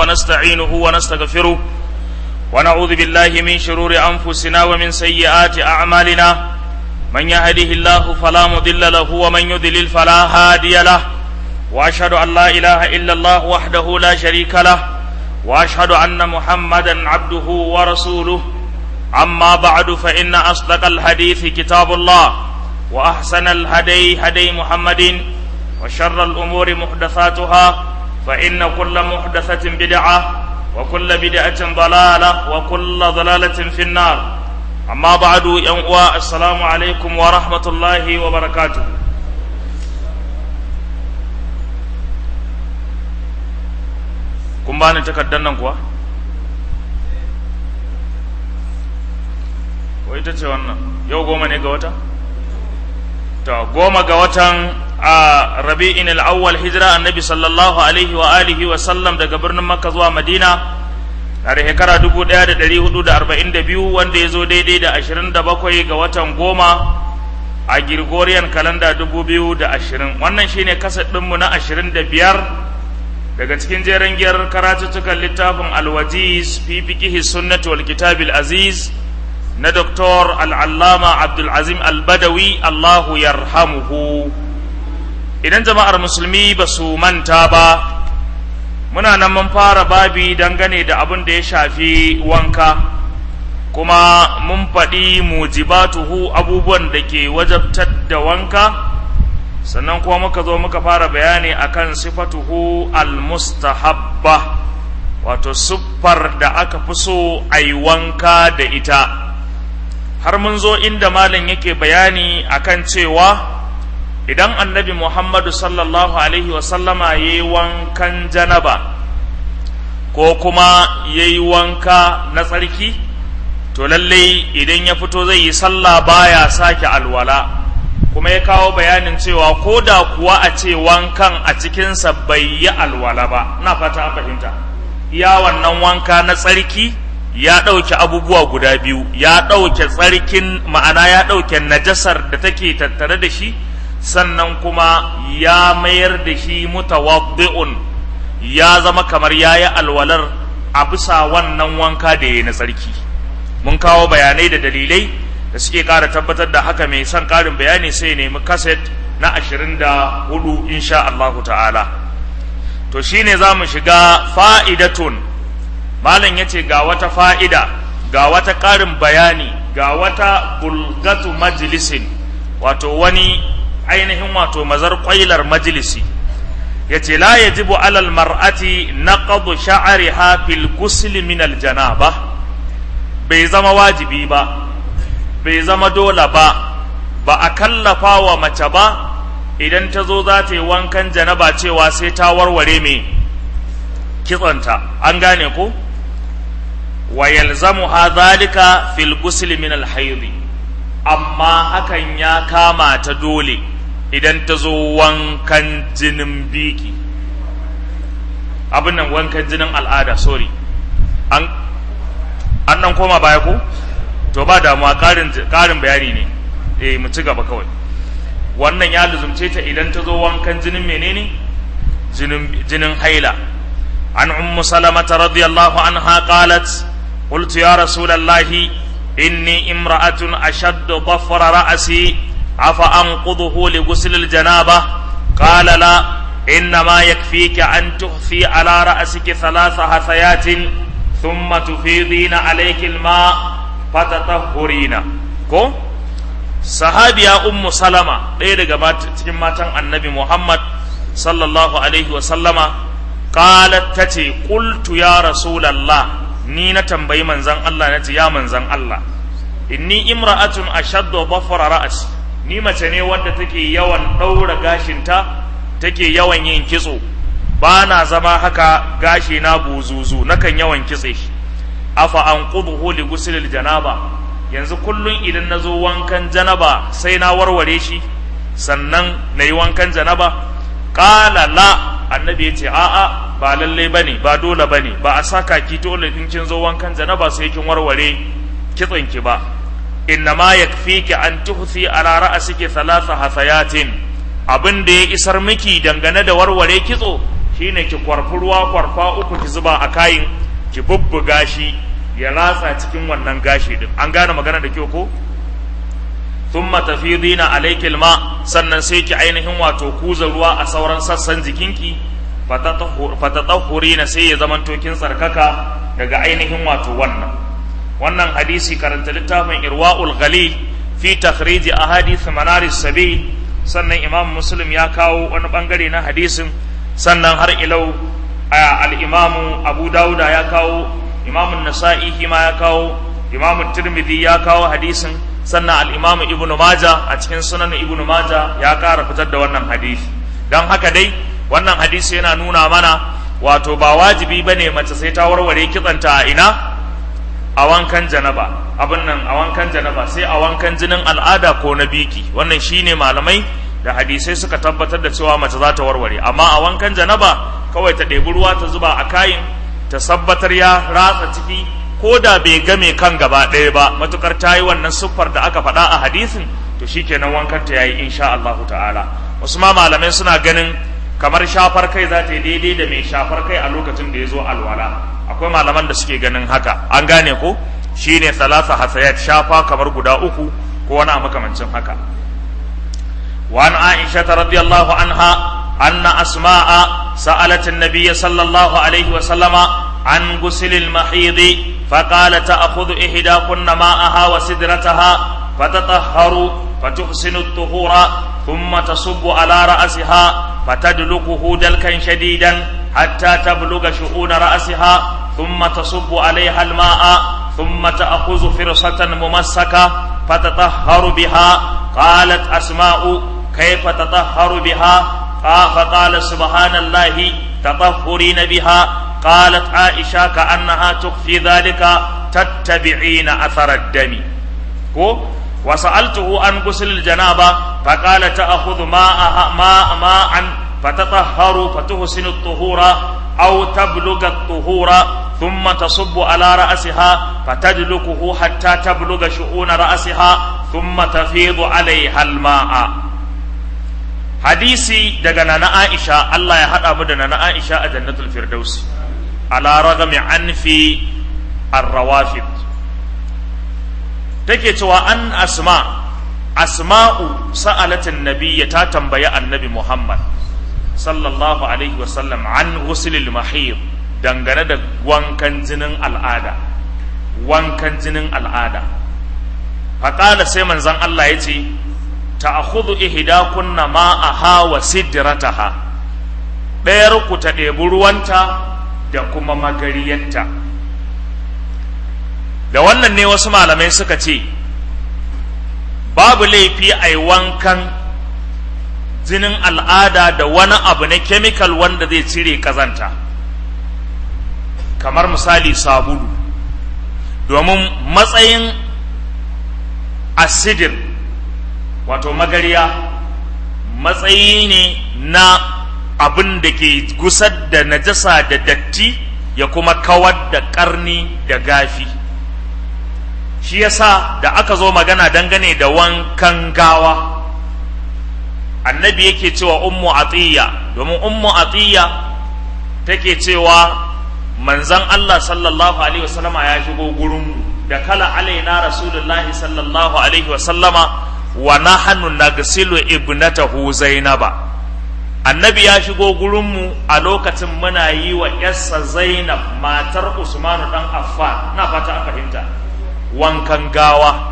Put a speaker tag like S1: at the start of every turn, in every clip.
S1: ونستعينه ونستغفره ونعوذ بالله من شرور أنفسنا ومن سيئات أعمالنا من يهده الله فلا مضل له ومن يضلل فلا هادي له وأشهد أن لا إله إلا الله وحده لا شريك له وأشهد أن محمدا عبده ورسوله أما بعد فإن أصدق الحديث كتاب الله وأحسن الهدي هدي محمد وشر الأمور محدثاتها فإن كل محدثة بدعة وكل بدعة ضلالة وكل ضلالة في النار أما بعد ينقوى السلام عليكم ورحمة الله وبركاته kun bani takardar nan kuwa? wai ita ce wannan yau goma ne ga wata? ta goma ga watan a rabi'in al'awwal hijira annabi sallallahu alaihi wa alihi wa sallam daga birnin makka zuwa madina a da shekara 1442 wanda ya zo daidai da 27 ga watan goma a Gregorian kalanda 2020 wannan shine kasar ɗinmu na 25 daga cikin jeren giyar karatuttukan littafin alwajiz fi fiqihi sunnati wal kitabil aziz na Dr. al'allama Abdulazim al-Badawi Allahu yarhamuhu idan jama'ar musulmi ba su manta ba muna nan mun fara babi dangane da abin da ya shafi wanka kuma mun faɗi mujibatuhu abubuwan da ke wajabtar da wanka sannan kuma muka zo muka fara bayani akan sifatuhu al-mustahabba wato siffar da aka fi so a yi wanka da ita har mun zo inda malam yake bayani akan cewa idan annabi muhammadu sallallahu alaihi wasallama ya yi wankan janaba ko kuma ya yi wanka na tsarki to lallai idan ya fito zai yi sallah baya sake alwala kuma ya kawo bayanin cewa ko da kuwa a ce wankan a cikinsa bai yi alwala ba na fata an fahimta iya wannan wanka na tsarki ya ɗauke abubuwa guda biyu ya ɗauke tsarkin ma'ana ya ɗauke najasar da take tattare da shi sannan kuma ya mayar da shi mutawaddi'un ya zama kamar ya yi alwalar a bisa wannan wanka da ya na tsarki mun kawo bayanai da dalilai da suke ƙara tabbatar da haka mai son ƙarin bayani sai nemi kaset na ashirin da hudu insha Allahu ta'ala to shine za mu shiga fa'idatun malam ya ce ga wata fa'ida ga wata ƙarin bayani ga wata bulgatu majalisin wato wani ainihin wato mazar ƙwailar majalisi ya ce la ya jibu alal mar'ati na ƙadu sha'ari fil gusli min aljanaba bai zama wajibi ba bai zama dole ba ba a kallafa wa mace ba idan ta zo za ta yi wankan janaba cewa sai ta warware mai kitsonta an gane ko wa yalzamuha dhalika fil ghusl min al amma hakan ya kama ta dole idan ta zo wankan jinin biki abin nan wankan jinin al'ada sorry an an nan koma baya ko to ba damuwa karin karin bayani ne eh mu ci gaba kawai wannan ya luzumce ta idan ta zo wankan jinin menene jinin jinin haila an ummu salamata radiyallahu anha qalat قلت يا رسول الله إني امرأة أشد ضفر رأسي أفأنقضه لغسل الجنابة قال لا إنما يكفيك أن تخفي على رأسك ثلاث حثيات ثم تفيضين عليك الماء فتطهرين كو sahabiya ummu salama ɗaya daga cikin matan annabi muhammad sallallahu alaihi wasallama qalat tace qultu ya rasulallah ni na tambayi manzan Allah na ce ya manzan Allah inni imra'atun ashaddu dhafra ra'si ni mace ne wadda take yawan daura gashinta take yawan yin kitso ba na zama haka gashi na buzuzu nakan yawan kitse shi afa an qudhu li ghusl janaba yanzu kullun idan nazo wankan janaba sai na warware shi sannan nayi wankan janaba qala la annabi yace a'a ba lalle bane ba dole bane ba a saka ki dole in kin zo wankan janaba sai kin warware kitson ki ba innama yakfiki an tuhsi ala ra'siki thalatha hasayatin abin da ya isar miki dangane da warware kitso shine ki kwarfi ruwa kwarfa uku ki zuba a kayin ki bubbuga shi ya ratsa cikin wannan gashi din an gane magana da kyau ko thumma tafidina alayki alma sannan sai ki ainihin wato kuza ruwa a sauran sassan jikinki fatatahurina sai ya zamanto kin tsarkaka daga ainihin wato wannan wannan hadisi karanta littafin irwa'ul ghalil fi takhrij ahadith manaris sabil sannan imam muslim ya kawo wani bangare na hadisin sannan har ilau al-imamu abu dauda ya kawo imam nasa'i ma ya kawo imam tirmidhi ya kawo hadisin sannan al-imamu ibnu maja a cikin sunan ibnu maja ya kara fitar da wannan hadisi don haka dai wannan hadisi yana nuna mana wato ba wajibi bane mace sai ta warware kitsanta a ina a wankan janaba abin nan a wankan janaba sai a wankan jinin al'ada ko na biki wannan shine malamai da hadisai suka tabbatar da cewa mace za ta warware amma a wankan janaba kawai ta ɗebi ruwa ta zuba a kayin ta sabbatar ya ratsa ciki ko da bai game kan gaba ɗaya ba matukar ta yi wannan siffar da aka faɗa a hadisin to shikenan wankan ta yayi insha Allah ta'ala wasu ma malamai suna ganin kamar shafar kai za ta yi daidai da mai shafar kai a lokacin da ya zo alwala akwai malaman da suke ganin haka an gane ko shine salasa hasayat shafa kamar guda uku ko wani a makamancin haka وعن عائشة رضي الله عنها أن أسماء سألت النبي صلى الله عليه وسلم عن غسل المحيض فقال تأخذ إحداكن ماءها وسدرتها فتطهر فتحسن الطهور ثم تصب على رأسها فتدلكه دلكا شديدا حتى تبلغ شؤون رأسها ثم تصب عليها الماء ثم تأخذ فرصة ممسكة فتطهر بها قالت أسماء كيف تطهر بها فقال سبحان الله تطهرين بها قالت عائشة كأنها تخفي ذلك تتبعين أثر الدم وسألته عن غسل الجنابة فقال تأخذ ماء ماء ماء فتطهر فتحسن الطهور أو تبلغ الطهور ثم تصب على رأسها فتدلكه حتى تبلغ شؤون رأسها ثم تفيض عليها الماء hadisi daga nana Aisha Allah ya haɗa mu da nana Aisha a jannatul firdaus ala ragami anfi ar-rawafid take cewa an asma asma'u sa'alatin nabiyya ta tambayi annabi Muhammad sallallahu alaihi wa sallam an ghuslil mahid dangane da wankan jinin al'ada wankan jinin al'ada faƙala sai manzon Allah ya ce ta'khudhu ihdakunna ma'aha wa sidrataha ɗayar ku ta ɗebi ruwanta da kuma magariyanta da wannan ne wasu malamai suka ce babu laifi a yi wankan jinin al'ada da wani abu na kemikal wanda zai cire kazanta kamar misali sabulu domin matsayin asidir wato magariya matsayi ne na abin da ke gusar da najasa da datti ya kuma kawar da karni da gafi shi yasa da aka zo magana dangane da wankan gawa annabi yake cewa ummu atiya domin ummu atiya take cewa manzan Allah sallallahu alaihi wasallama ya shigo gurin da kala alaina rasulullahi sallallahu alaihi wasallama wa nahnu nagsilu ibnatahu zainaba annabi ya shigo gurinmu a lokacin muna yi wa yarsa zainab matar usmanu dan affan na fata an fahimta wankan gawa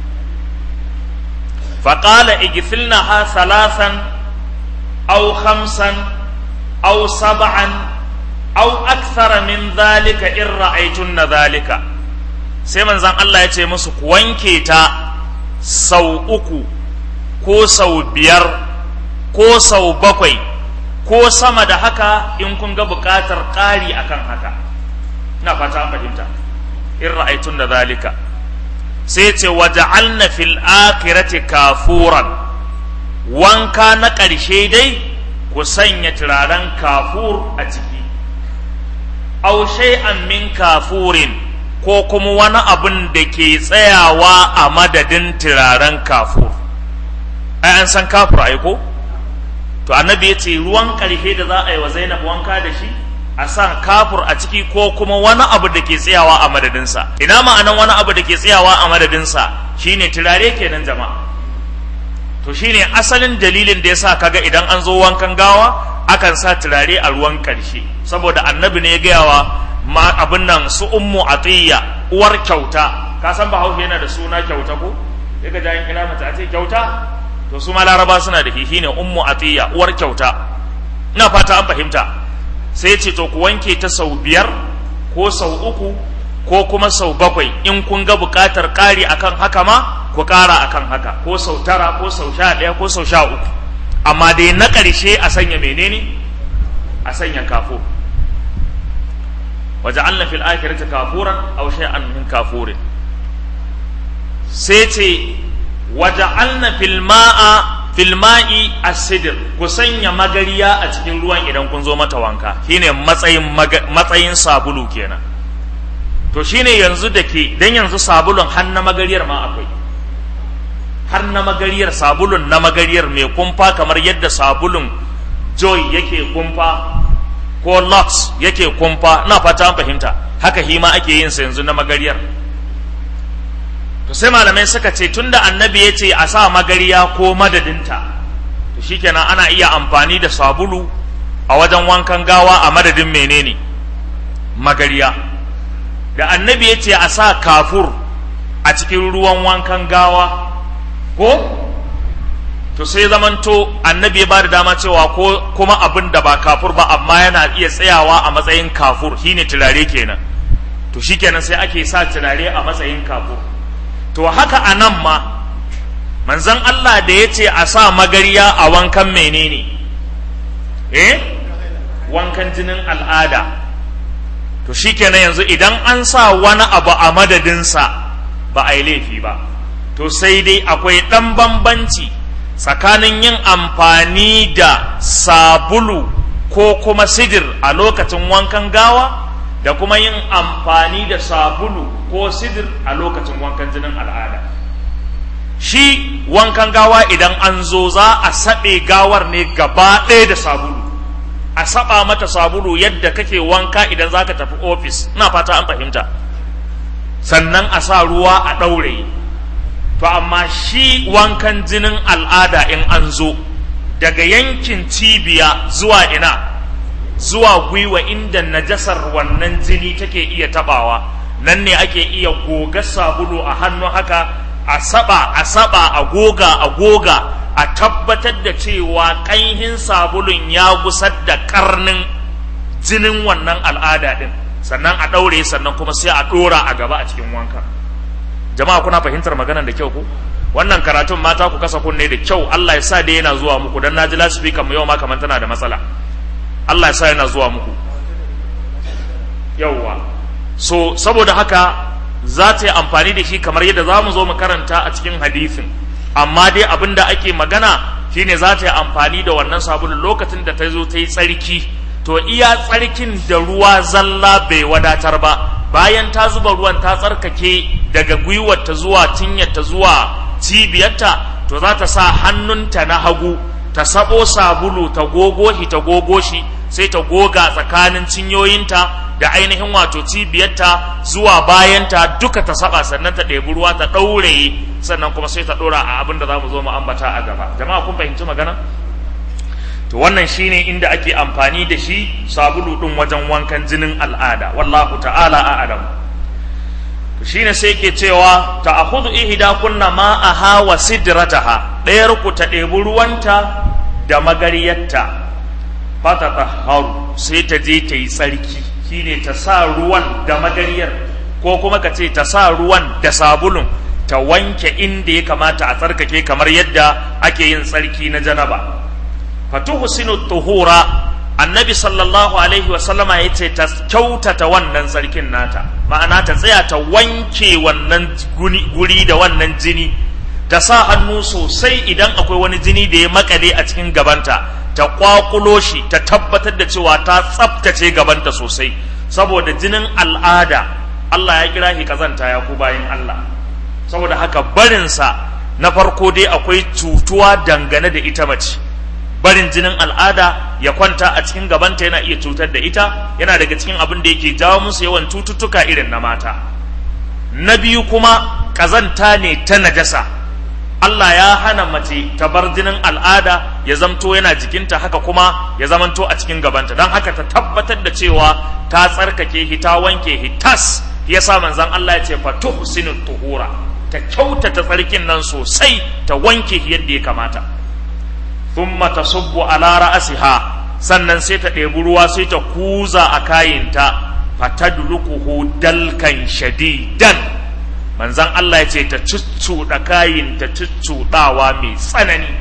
S1: faƙala igithilnaha salasan au khamsan au sab'an au akthara min dhalika in ra'aytunna dhalika sai manzon Allah ya ce musu ku wanke ta sau uku ko sau biyar ko sau bakwai ko sama da haka in kun ga buƙatar ƙari akan haka ina fata an fahimta in ra'aytun da zalika sai ce waja'alna fil akhirati kafuran wanka na ƙarshe dai ku sanya turaren kafur a ciki aw shay'an min kafurin ko kuma wani abin da ke tsayawa a madadin turaren kafur ai an san kafur ai ko to annabi ya ce ruwan ƙarshe da za a yi wa zainab wanka da shi a sa kafur a ciki ko kuma wani abu da ke tsayawa a madadinsa ina ma'anan wani abu da ke tsayawa a madadinsa shine turare kenan jama'a to shine asalin dalilin da yasa kaga idan an zo wankan gawa akan sa turare a ruwan ƙarshe saboda annabi ne ya gaya wa ma abin nan su ummu atiyya uwar kyauta ka san bahaushe yana da suna kyauta ko ya ga jayin kira mata a ce kyauta to su ma laraba suna da shi ne ummu atiyya uwar kyauta ina fata an fahimta sai ce to ku wanke ta sau biyar ko sau uku ko kuma sau bakwai in kun ga buƙatar ƙari akan haka ma ku ƙara akan haka ko sau tara ko sau sha ɗaya ko sau sha uku amma dai na ƙarshe a sanya menene a sanya kafo وجعلنا في الآخرة كافورا أو شيئا من كافور سيتي وجعلنا في الماء في الماء السدر كسنيا مغريا a cikin ruwan idan kun zo mata wanka shine matsayin matsayin sabulu kenan to shine yanzu da ke dan yanzu sabulun har na magariyar ma akwai har na magariyar sabulun na magariyar mai kumfa kamar yadda sabulun joy yake kumfa ko lux yake kumfa na fata an fahimta haka hima ake yin sa yanzu na magariyar to sai malamai suka ce tunda annabi ya ce a sa magariya ko madadinta to shikenan ana iya amfani da sabulu a wajen wankan gawa a madadin menene magariya da annabi ya ce a sa kafur a cikin ruwan wankan gawa ko to sai zamanto annabi ya ba da dama cewa ko kuma abin da ba kafur ba amma yana iya tsayawa a matsayin kafur shine turare kenan to shikenan sai ake sa turare a matsayin kafur to haka a nan ma manzon Allah da ya ce a sa magariya a wankan menene eh wankan jinin al'ada to shikenan yanzu idan an sa wani abu a madadinsa ba a yi laifi ba to sai dai akwai ɗan bambanci tsakanin yin amfani da sabulu ko kuma sidir a lokacin wankan gawa da kuma yin amfani da sabulu ko sidir a lokacin wankan jinin al'ada shi wankan gawa idan an zo za a saɓe gawar ne gaba ɗaya da sabulu a saba mata sabulu yadda kake wanka idan za ka tafi ofis ina fata an fahimta sannan a sa ruwa a ɗaure to amma shi wankan jinin al'ada in an zo daga yankin cibiya zuwa ina zuwa gwiwa inda najasar wannan jini take iya tabawa nan ne ake iya goga sabulu a hannu haka a saba a saba a goga a goga a tabbatar da cewa ƙanhin sabulun ya gusar da karnin jinin wannan al'ada din sannan a ɗaure sannan kuma sai a ɗora a gaba a cikin wankan jama'a kuna fahimtar maganar da kyau ku wannan karatun mata ku kasa kunne da kyau Allah ya sa dai yana zuwa muku dan naji lasifi kamar yau ma kamar tana da matsala Allah ya sa yana zuwa muku yauwa so saboda haka za ta yi amfani da shi kamar yadda za mu zo mu karanta a cikin hadisin amma dai abin da ake magana shine za ta yi amfani da wannan sabulun lokacin da ta zo ta yi tsarki to iya tsarkin da ruwa zalla bai wadatar ba bayan ta zuba ruwan ta tsarkake daga gwiwarta zuwa cinyarta zuwa cibiyarta to za ta sa hannunta na hagu ta sabo sabulu ta gogo shi ta gogo shi sai ta goga tsakanin cinyoyinta da ainihin wato cibiyarta zuwa bayanta duka ta saba sannan ta ɗebi ruwa ta ɗaure sannan kuma sai ta ɗora a abin da za mu zo mu ambata a gaba jama'a kun fahimci magana to wannan shine inda ake amfani da shi sabulu ɗin wajen wankan jinin al'ada wallahu ta'ala a'lam to shine sai ke cewa ta akhudhu ihda kunna ma'aha wa sidrataha ɗayar ku ta ɗebi ruwanta da magariyarta fata tahharu sai ta je ta yi tsarki shine ta sa ruwan da magariyar ko kuma ka ce ta sa ruwan da sabulun ta wanke inda ya kamata a tsarkake kamar yadda ake yin tsarki na janaba fatuhsinu tuhura annabi sallallahu alaihi wasallama ya ce ta kyautata wannan tsarkin nata ma'ana ta tsaya ta wanke wannan guri da wannan jini ta sa hannu sosai idan akwai wani jini da ya makale a cikin gabanta ta kwakulo shi ta tabbatar da cewa ta tsabtace gabanta sosai saboda jinin al'ada Allah ya kira shi kazanta ya ku bayan Allah saboda haka barinsa na farko dai akwai cutuwa dangane da ita mace barin jinin al'ada ya kwanta a cikin gabanta yana iya cutar da ita yana daga cikin abin da yake jawo musu yawan cututtuka irin na mata na biyu kuma ƙazanta ne ta najasa Allah ya hana mace ta bar jinin al'ada ya zamto yana jikinta haka kuma ya zamanto a cikin gabanta don haka ta tabbatar da cewa ta tsarkake hi ta wanke hi tas ya sa manzan Allah ya ce fa tuhsinu tuhura ta kyautata tsarkin nan sosai ta wanke hi yadda ya kamata thumma tasubbu ala ra'siha sannan sai ta ɗebi ruwa sai ta kuza a kayinta fatadluquhu dalkan shadidan manzan Allah ya ce ta cuccuɗa kayin ta cuccuɗawa mai tsanani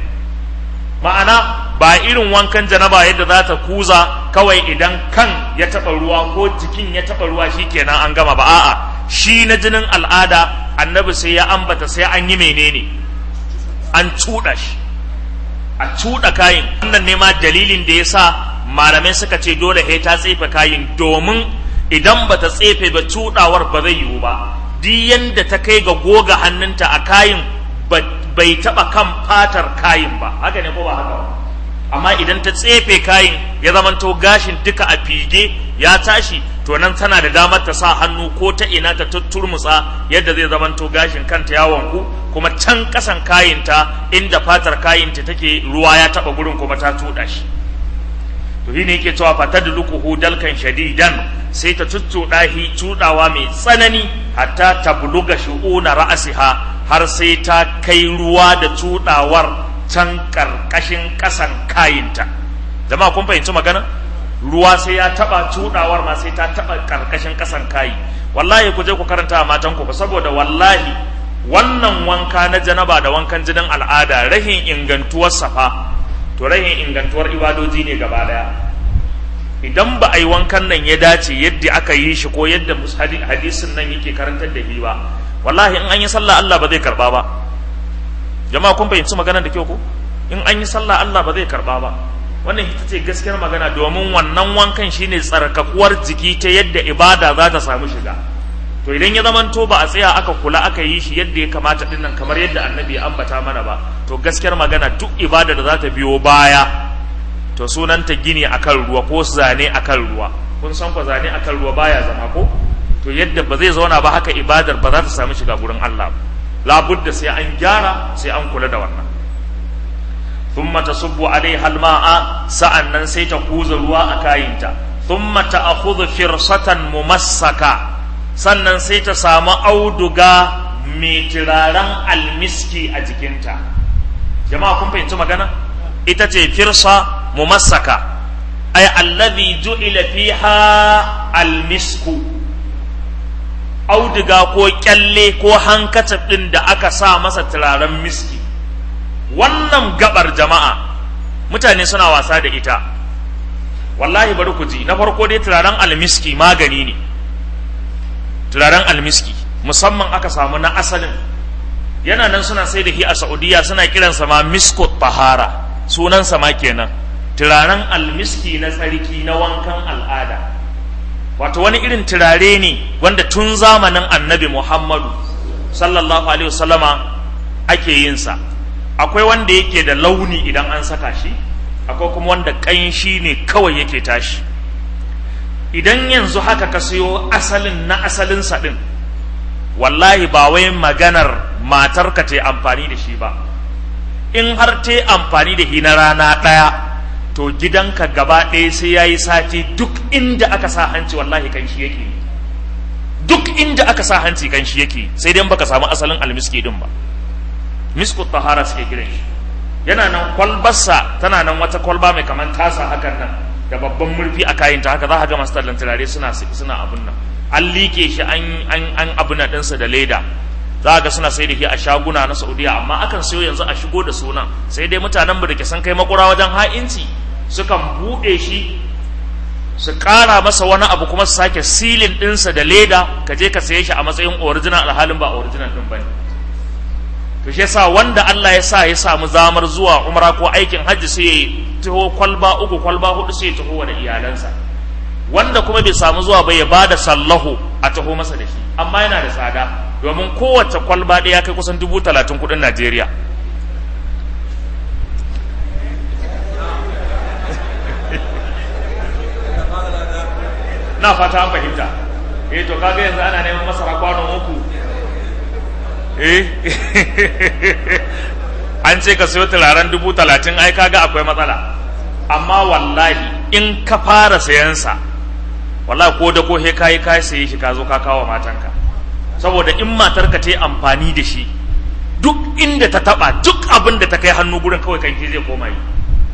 S1: ma'ana ba irin wankan janaba yadda za ta kuza kawai idan kan ya taɓa ruwa ko jikin ya taɓa ruwa shi kenan an gama ba a'a shi na jinin al'ada annabi sai ya ambata sai an yi menene an cuɗa shi a cuɗa kayin wannan ne ma dalilin da ya sa malamai suka ce dole he ta tsefe kayin domin idan ba ta tsefe ba cuɗawar ba zai yiwu ba duk yanda ta kai ga goga hannunta a kayin bai taɓa kan fatar kayin ba haka ne ko ba haka ba amma idan ta tsefe kayin ya zamanto gashin duka a fige ya tashi to nan tana da damar ta sa hannu ko ta ina ta tutturmutsa yadda zai zamanto gashin kanta ya wanku kuma can kasan kayinta inda fatar kayinta take ruwa ya taɓa gurin kuma ta tuɗa shi to shine yake cewa fatadluquhu dalkan shadidan sai ta tuttuɗa shi tuɗawa mai tsanani hatta tabluga shu'una ra'asiha har sai ta kai ruwa da tuɗawar can ƙarƙashin ƙasan kayinta jama'a kun fahimci magana ruwa sai ya taɓa tuɗawar ma sai ta taɓa ƙarƙashin ƙasan kayi wallahi ku je ku karanta a matan ku saboda wallahi wannan wanka na janaba da wankan jinin al'ada rahin ingantuwar safa to rahin ingantuwar ibadoji ne gaba daya idan ba a yi wankan nan ya dace yadda aka yi shi ko yadda hadisin nan yake karantar da shi ba wallahi in an yi sallah Allah ba zai karba ba jama'a kun fahimci magana da kyau ko in an yi sallah Allah ba zai karba ba wannan ita ce gaskiyar magana domin wannan wankan shine tsarkakuwar jiki ta yadda ibada za ta samu shiga to idan ya zamanto ba a tsaya aka kula aka yi shi yadda ya kamata din nan kamar yadda annabi ya ambata mana ba to gaskiyar magana duk ibada da za ta biyo baya to sunanta gini akan ruwa ko zane akan ruwa kun san ko zane akan ruwa baya zama ko to yadda ba zai zauna ba haka ibadar ba za ta samu shiga gurin Allah labudda sai an gyara sai an kula da wannan thumma tasubbu alaiha alma'a sa'annan sai ta kuza ruwa a kayinta thumma ta'khudhu firsatan mumassaka sannan sai ta samu auduga mai turaren almiski a jikinta jama'a kun fahimci magana ita ce firsa mumassaka ay allazi ju'ila fiha almisku auduga ko kyalle ko hankacin ɗin da aka sa masa turaren miski wannan gabar jama'a mutane suna wasa da ita wallahi bari ku ji na farko dai turaren almiski magani ne turaren almiski musamman aka samu na asalin yana nan suna sai da shi a saudiya suna kiransa ma miskot tahara sunansa ma kenan turaren almiski na tsarki na wankan al'ada wato wani irin turare ne wanda tun zamanin annabi muhammadu sallallahu alaihi wasallama ake yin sa akwai wanda yake da launi idan an saka shi akwai kuma wanda ƙanshi ne kawai yake tashi idan yanzu haka ka siyo asalin na asalin sa din wallahi ba wai maganar matarka ta amfani da shi ba in har ta amfani da shi na rana ɗaya to gidanka gaba ɗaya sai ya yi sati duk inda aka sa hanci wallahi kan shi yake duk inda aka sa hanci kan shi yake sai dai baka samu asalin almiski din ba misku tahara suke kiran shi yana nan kwalbarsa tana nan wata kwalba mai kaman tasa hakan nan da babban murfi a kayinta haka za ka ga masu tallan turare suna suna abun nan an liƙe shi an an an abuna ɗinsa da leda za ga suna sai da shi a shaguna na saudiya amma akan sayo yanzu a shigo da sunan sai dai mutanen mu da ke san kai makura wajen ha'inci sukan buɗe shi su ƙara masa wani abu kuma su sake silin ɗinsa da leda ka je ka saye shi a matsayin original alhalin ba original ɗin bane to shi yasa wanda Allah ya sa ya samu zamar zuwa umra ko aikin hajji sai ya taho kwalba uku kwalba hudu sai ya taho da iyalansa wanda kuma bai samu zuwa ba ya bada sallahu a taho masa da shi amma yana da tsada domin kowace kwalba ɗaya kai kusan dubu talatin kuɗin Najeriya na fata an fahimta eh to kaga yanzu ana neman masara kwano uku eh an ce ka sayo turaren dubu talatin ai kaga akwai matsala amma wallahi in ka fara sayansa wallahi ko da ko he kayi kayi saye shi ka zo ka kawo matanka saboda in matarka ta yi amfani da shi duk inda ta taba duk abin da ta kai hannu gurin kawai kanki zai koma yi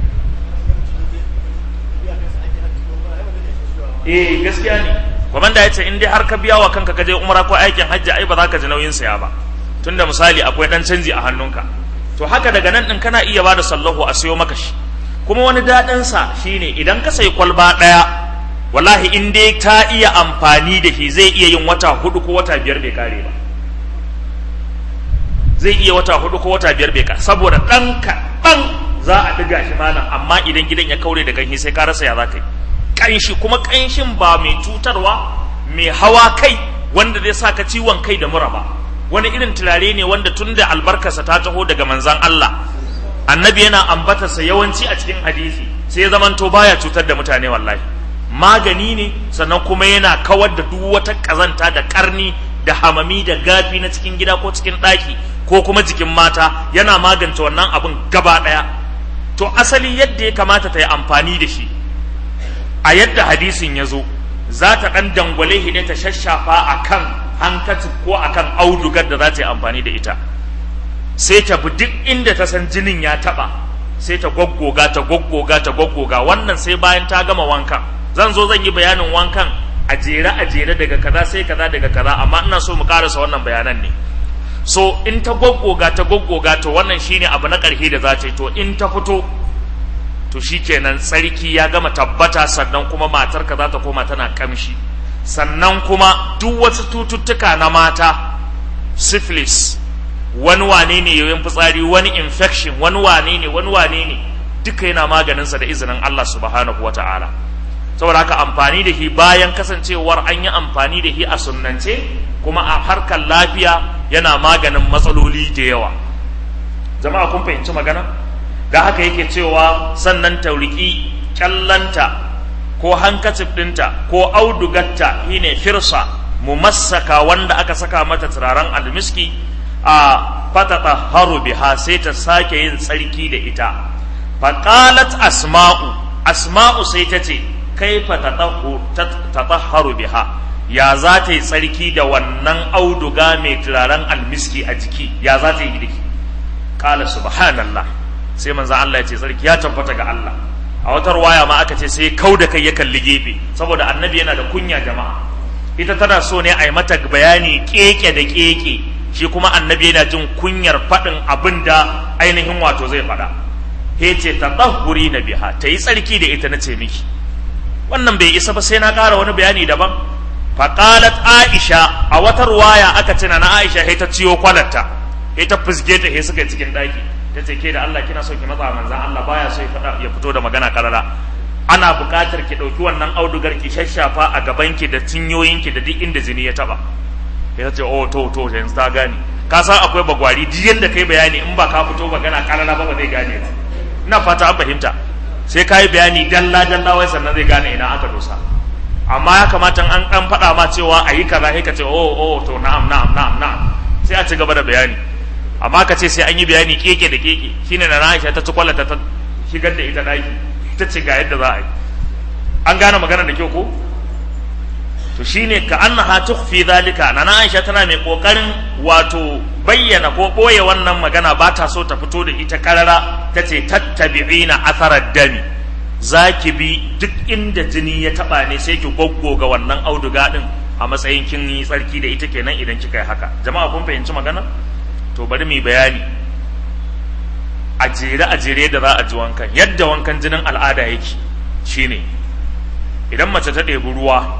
S1: eh gaskiya ne kwamanda ya ce in dai har ka biya wa kanka ka je umara ko aikin hajji ai ba za ka ji nauyin saya ba tunda misali akwai dan canji a hannunka to haka daga nan din kana iya bada sallahu a sayo maka shi kuma wani daɗin sa shine idan ka sayi kwalba ɗaya wallahi in dai ta iya amfani da shi zai iya yin wata hudu ko wata biyar bai kare ba zai iya wata hudu ko wata biyar bai kare saboda ɗan kaɗan za a ɗiga shi malam amma idan gidan ya kaure da ganshi sai ka rasa ya za ka yi ƙanshi kuma ƙanshin ba mai cutarwa mai hawa kai wanda zai sa ka ciwon kai da mura ba wani irin turare ne wanda tun da albarkarsa ta taho daga manzan Allah annabi yana ambatarsa yawanci a cikin hadisi sai ya zamanto baya cutar da mutane wallahi magani ne sannan kuma yana kawar da duk wata ƙazanta da ƙarni da hamami da gafi na cikin gida ko cikin ɗaki ko kuma jikin mata yana magance wannan abin gaba ɗaya to asali yadda ya kamata ta yi amfani da shi a yadda hadisin ya zo za ta ɗan dangwale shi ne ta shashafa a kan hankati ko a kan audugar da za ta yi amfani da ita sai ta bi duk inda ta san jinin ya taɓa sai ta goggoga ta goggoga ta goggoga wannan sai bayan ta gama wankan zan zo zan yi bayanin wankan a jere a jere daga kaza sai kaza daga kaza amma ina so mu karasa wannan bayanan ne so in ta goggoga ta goggoga to wannan shine abu na ƙarshe da za ta yi to in ta fito to shikenan tsarki ya gama tabbata sannan kuma matarka za ta koma tana kamshi sannan kuma duk wasu tututtuka na mata syphilis wani wane ne yoyin fitsari wani infection wani wane ne wani wane ne duka yana maganinsa da izinin Allah subhanahu wa ta'ala saboda haka amfani da shi bayan kasancewar an yi amfani da shi a sunnance kuma a harkar lafiya yana maganin matsaloli da yawa jama'a kun fahimci magana da haka yake cewa sannan tauriki kyallanta ko hankacif ɗinta ko audugatta shine firsa mumassaka wanda aka saka mata turaren almiski a fatata haru biha sai ta sake yin tsarki da ita faƙalat asma'u asma'u sai ta ce kaifa tatahharu biha ya za ta yi tsarki da wannan auduga mai turaren almiski a jiki ya za ta yi diki kala subhanallah sai manzan Allah ya ce tsarki ya tabbata ga Allah a wata ruwaya ma aka ce sai kau da kai ya kalli gefe saboda annabi yana da kunya jama'a ita tana so ne a yi mata bayani keke da keke shi kuma annabi yana jin kunyar faɗin abin da ainihin wato zai faɗa he ce ta tsahuri na biha ta yi tsarki da ita na ce miki wannan bai isa ba sai na ƙara wani bayani daban faƙalat aisha a wata ruwaya aka ce na aisha he ta ciyo kwalarta he ta fusge ta he suka yi cikin ɗaki ta ce ke da Allah kina so ki matsa manzan Allah baya so ya fito da magana karara ana buƙatar ki ɗauki wannan audugar ki shashafa a gabanki da cinyoyinki da duk inda jini ya taɓa ya ce oh to to yanzu ta gane ka san akwai bagwari duk yanda kai bayani in ba ka fito magana karara ba ba zai gane ba ina fata an fahimta sai ka yi bayani dalla dalla wai sannan zai gane ina aka dosa amma ya kamata an an faɗa ma cewa a yi kaza sai ka ce oh oh to na'am na'am na'am na'am sai a ci gaba da bayani amma ka ce sai an yi bayani keke da keke shine na Aisha ta ci kwallata ta shigar da ita daki ta ce ga yadda za a yi an gane magana da kyau ko to shine ka annaha tukhfi zalika na Aisha tana mai kokarin wato bayyana ko boye wannan magana ba ta so ta fito da ita karara tace tattabi'ina atharar dami zaki bi duk inda jini ya taba ne sai ki goggoga wannan auduga din a matsayin kin yi tsarki da ita kenan idan kika yi haka jama'a kun fahimci magana to bari mu bayani a jere a jere da za a ji wankan yadda wankan jinin al'ada yake shine idan mace ta ɗebi ruwa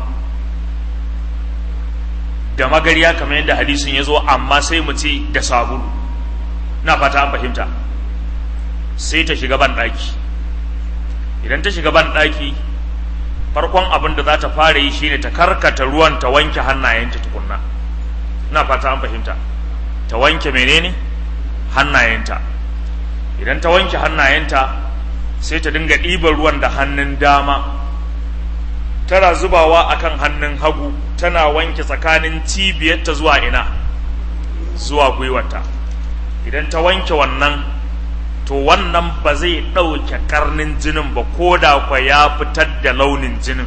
S1: da magariya kamar yadda hadisin ya zo amma sai mu ce da sabulu na fata an fahimta sai ta shiga ban ɗaki idan ta shiga ban ɗaki farkon abin da za ta fara yi shine ta karkata ruwan ta wanke hannayenta tukunna na fata an fahimta ta wanke menene hannayenta idan ta wanke hannayenta sai ta dinga ɗiban ruwan da hannun dama tana zubawa akan hannun hagu tana wanke tsakanin cibiyarta zuwa ina zuwa gwiwarta idan ta wanke wannan to wannan ba zai ɗauke karnin jinin ba ko da kwa ya fitar da launin jinin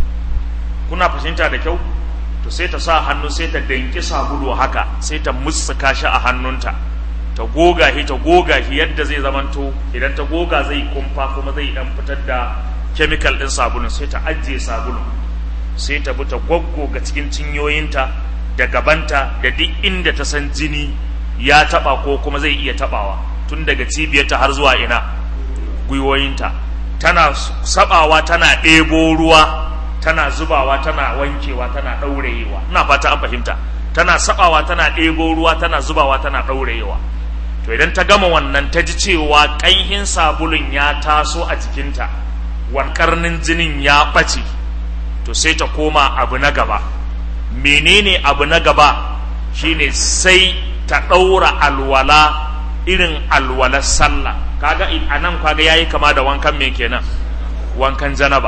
S1: kuna fahimta da kyau to sai ta sa hannu sai ta danki sabulu haka sai ta mussuka shi a hannunta ta goga shi ta goga shi yadda zai zamanto idan ta goga zai kumfa kuma zai dan fitar da chemical din sabulun sai ta ajiye sabulun sai ta bi ta ga cikin cinyoyinta da gabanta da duk inda ta san jini ya taba ko kuma zai iya tabawa tun daga cibiyarta har zuwa ina gwiwoyinta tana sabawa tana ɗebo ruwa tana zubawa tana wankewa tana ɗaurayewa ina fata an fahimta tana sabawa tana ɗebo ruwa tana zubawa tana ɗaurayewa to idan ta gama wannan ta ji cewa ƙanhin sabulun ya taso a jikinta wankarnin jinin ya ɓace to sai ta koma abu na gaba menene abu na gaba shine sai ta ɗaura alwala irin alwalar sallah kaga a nan kaga yayi kama da wankan me kenan wankan janaba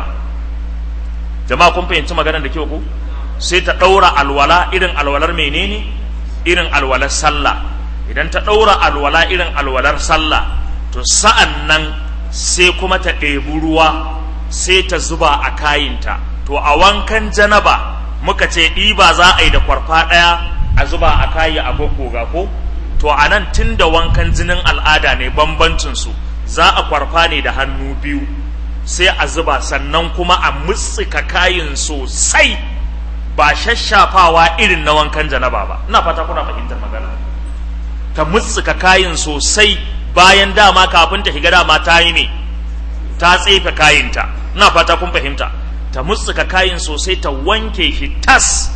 S1: jama'a kun fahimci maganar da kyau ku sai ta ɗaura alwala irin alwalar menene irin alwalar sallah idan ta ɗaura alwala irin alwalar sallah to sa'an nan sai kuma ta ɗebi ruwa sai ta zuba a kayinta to a wankan janaba muka ce ɗiba za a yi da kwarfa ɗaya a zuba a kayi a goggoga ko to a nan tun da wankan jinin al'ada ne bambancinsu za a kwarfa ne da hannu biyu sai a zuba sannan kuma a mutsika kayin sosai ba shashafawa irin na wankan janaba ba ina fata kuna fahimtar magana ta mutsika kayin sosai bayan dama kafin ta shiga dama ta yi ne ta tsefe kayinta ina fata kun fahimta ta mutsika kayin sosai ta wanke shi tas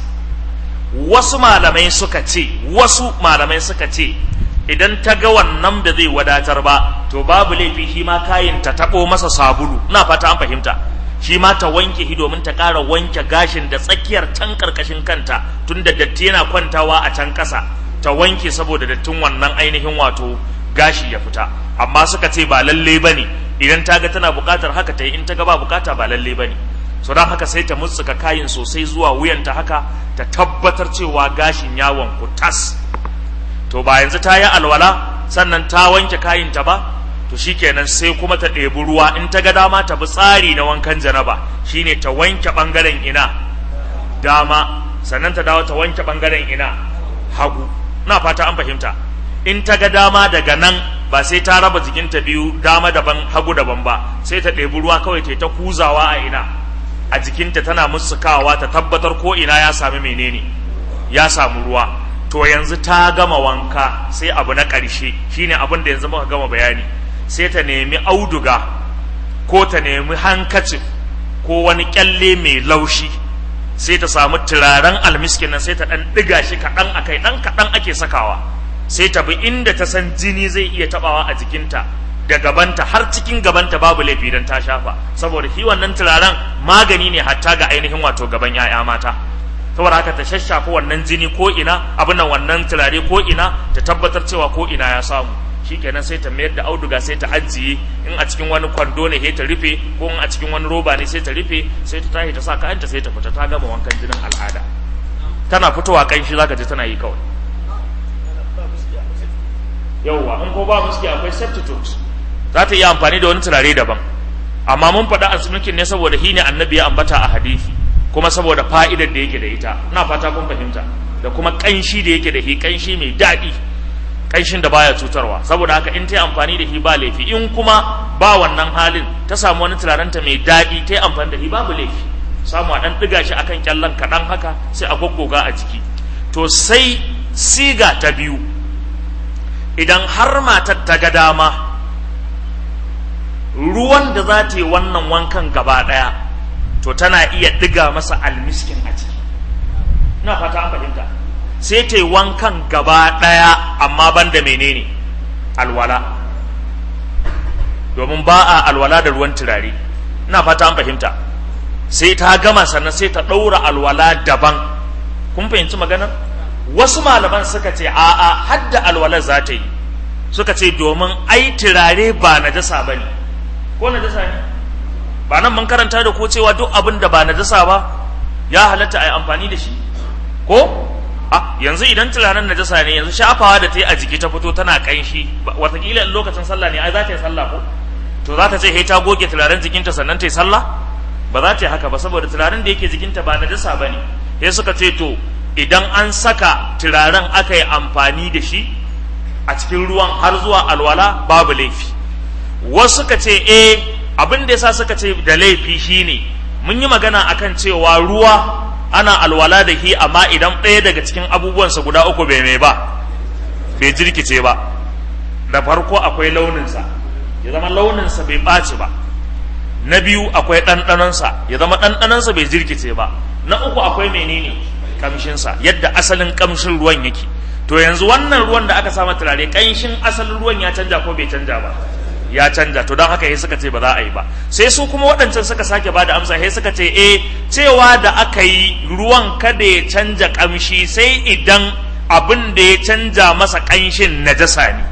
S1: wasu malamai suka ce wasu malamai suka ce idan ta ga wannan da zai wadatar ba to babu laifi shi ma kayin ta taɓo masa sabulu ina fata an fahimta shi ma ta wanke shi domin ta ƙara wanke gashin da tsakiyar can ƙarƙashin kanta tun da datti yana kwantawa a can ƙasa ta wanke saboda dattin wannan ainihin wato gashi ya fita amma suka ce ba lalle ba ne idan ta ga tana buƙatar haka ta yi in ta ga ba buƙata ba lalle ba ne so don haka sai ta mutsuka kayin sosai zuwa wuyanta haka ta tabbatar cewa gashin ya wanku tas to ba yanzu ta yi alwala sannan ta wanke kayinta ba to shikenan sai kuma ta ɗebi ruwa in ta ga dama ta bi tsari na wankan janaba shine ta wanke ɓangaren ina dama sannan ta dawo ta wanke ɓangaren ina hagu na fata an fahimta in ta ga dama daga nan ba sai ta raba jikinta biyu dama daban hagu daban ba sai ta ɗebi ruwa kawai ta ta kuzawa a ina a jikinta tana musukawa ta tabbatar ko ina ya sami menene ya samu ruwa to yanzu ta gama wanka sai abu na ƙarshe shine abin da yanzu muka gama bayani sai ta nemi auduga ko ta nemi hankacin ko wani kyalle mai laushi sai ta samu turaren almiskin nan sai ta ɗan ɗiga shi kaɗan a kai ɗan kaɗan ake sakawa sai ta bi inda ta san jini zai iya taɓawa a jikinta da gabanta har cikin gabanta babu laifi don ta shafa saboda shi wannan turaren magani ne hatta ga ainihin wato gaban 'ya'ya mata saboda haka ta shashafa wannan jini ko ina abin nan wannan turare ko ina ta tabbatar cewa ko ina ya samu shikenan sai ta mayar da auduga sai ta ajiye in a cikin wani kwando ne sai ta rufe ko in a cikin wani roba ne sai ta rufe sai ta tashi ta sa kayanta sai ta fita ta gama wankan jinin al'ada tana fitowa kanshi zaka ji tana yi kawai yauwa in ko ba muski akwai substitute za ta iya amfani da wani turare daban amma mun faɗa asibiti ne saboda hi ne annabi ya ambata a hadisi kuma saboda fa'idar da yake da ita ina fata kun fahimta da kuma kanshi da yake da shi kanshi mai daɗi kanshin da baya cutarwa saboda haka in ta yi amfani da shi ba laifi in kuma ba wannan halin ta samu wani turarenta mai daɗi ta yi amfani da shi babu laifi samu a ɗan ɗiga shi akan kyallan kaɗan haka sai a goggoga a jiki to sai siga ta biyu idan har matar ta ga dama ruwan da za ta yi wannan wankan gaba ɗaya to tana iya ɗiga masa almiskin a ciki na fata an fahimta sai ta yi wankan gaba ɗaya amma ban da menene alwala domin ba a alwala da ruwan turare na fata an fahimta sai ta gama sannan sai ta ɗaura alwala daban kun fahimci maganar wasu malaman suka ce a'a hadda alwalar za ta yi suka ce domin ai turare ba najasa ba ne ko najasa ne ba nan mun karanta da ko cewa duk abin da ba najasa ba ya halatta a yi amfani da shi ko a yanzu idan turaren najasa ne yanzu shafawa da ta yi a jiki ta fito tana kanshi watakila in lokacin sallah ne ai za ta yi sallah ko to za ta ce ta goge turaren jikinta sannan ta yi sallah ba za ta yi haka ba saboda turaren da yake jikinta ba najasa ba ne sai suka ce to idan an saka turaren aka yi amfani da shi a cikin ruwan har zuwa alwala babu laifi wasu suka ce eh abin da yasa suka ce da laifi shine mun yi magana akan cewa ruwa ana alwala da shi amma idan ɗaya daga cikin abubuwansa guda uku bai mai ba bai jirkice ba da farko akwai launinsa ya zama launinsa bai ɓaci ba na biyu akwai ɗanɗanonsa ya zama ɗanɗanonsa bai jirkice ba na uku akwai menene kamshinsa yadda asalin kamshin ruwan yake to yanzu wannan ruwan da aka sama turare ƙanshin asalin ruwan ya canja ko bai canja ba ya canja to don haka sai suka ce ba za a yi ba sai su kuma waɗancan suka sake ba da amsa sai suka ce eh cewa da aka yi ruwan kada ya canja kamshi sai idan abin da ya canja masa ƙanshin najasa ne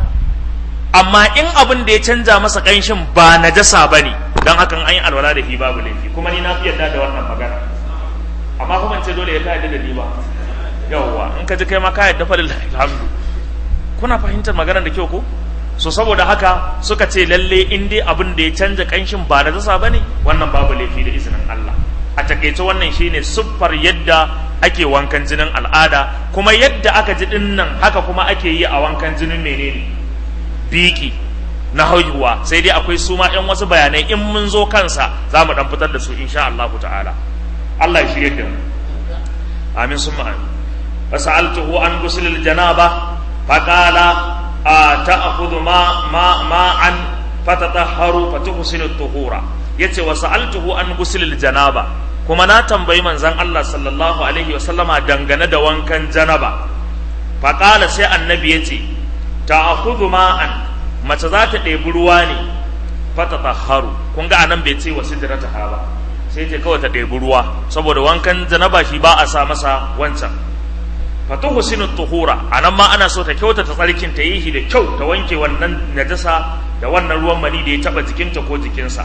S1: amma in abin da ya canja masa ƙanshin ba najasa ba ne don hakan an yi alwala da shi babu laifi kuma ni na fi yarda da wannan magana amma kuma ce dole ya kayyade da ni ba yawwa in ka ji kai ma ka yadda fa lillahi alhamdu kuna fahimtar maganar da kyau ko so saboda haka suka ce lalle in dai abin da ya canja kanshin ba da zasa bane wannan babu laifi da izinin Allah a takeice wannan shine siffar yadda ake wankan jinin al'ada kuma yadda aka ji dinnan haka kuma ake yi a wankan jinin menene biki na haihuwa sai dai akwai su ma ɗan wasu bayanai in mun zo kansa za mu ɗan fitar da su insha Allah ta'ala Allah ya shirye da mu amin sun amin fasa'altuhu an gusul janaba faqala ta'khudhu ma ma ma'an fatatahharu fatuhsinu tuhura yace wa sa'altuhu an gusul janaba kuma na tambayi manzon Allah sallallahu alaihi wa sallama dangane da wankan janaba faqala sai annabi yace ta'khudhu ma'an mace za ta ɗebi ruwa ne fatatahharu kun ga anan bai ce wa sidrataha ba sai ce kawai ta ɗebi ruwa saboda wankan janaba shi ba a sa masa wancan fatuhu sinu tuhura anan ma ana so ta kyauta ta tsarkin ta yi shi da kyau ta wanke wannan najasa da wannan ruwan mani da ya taba jikinta ko jikinsa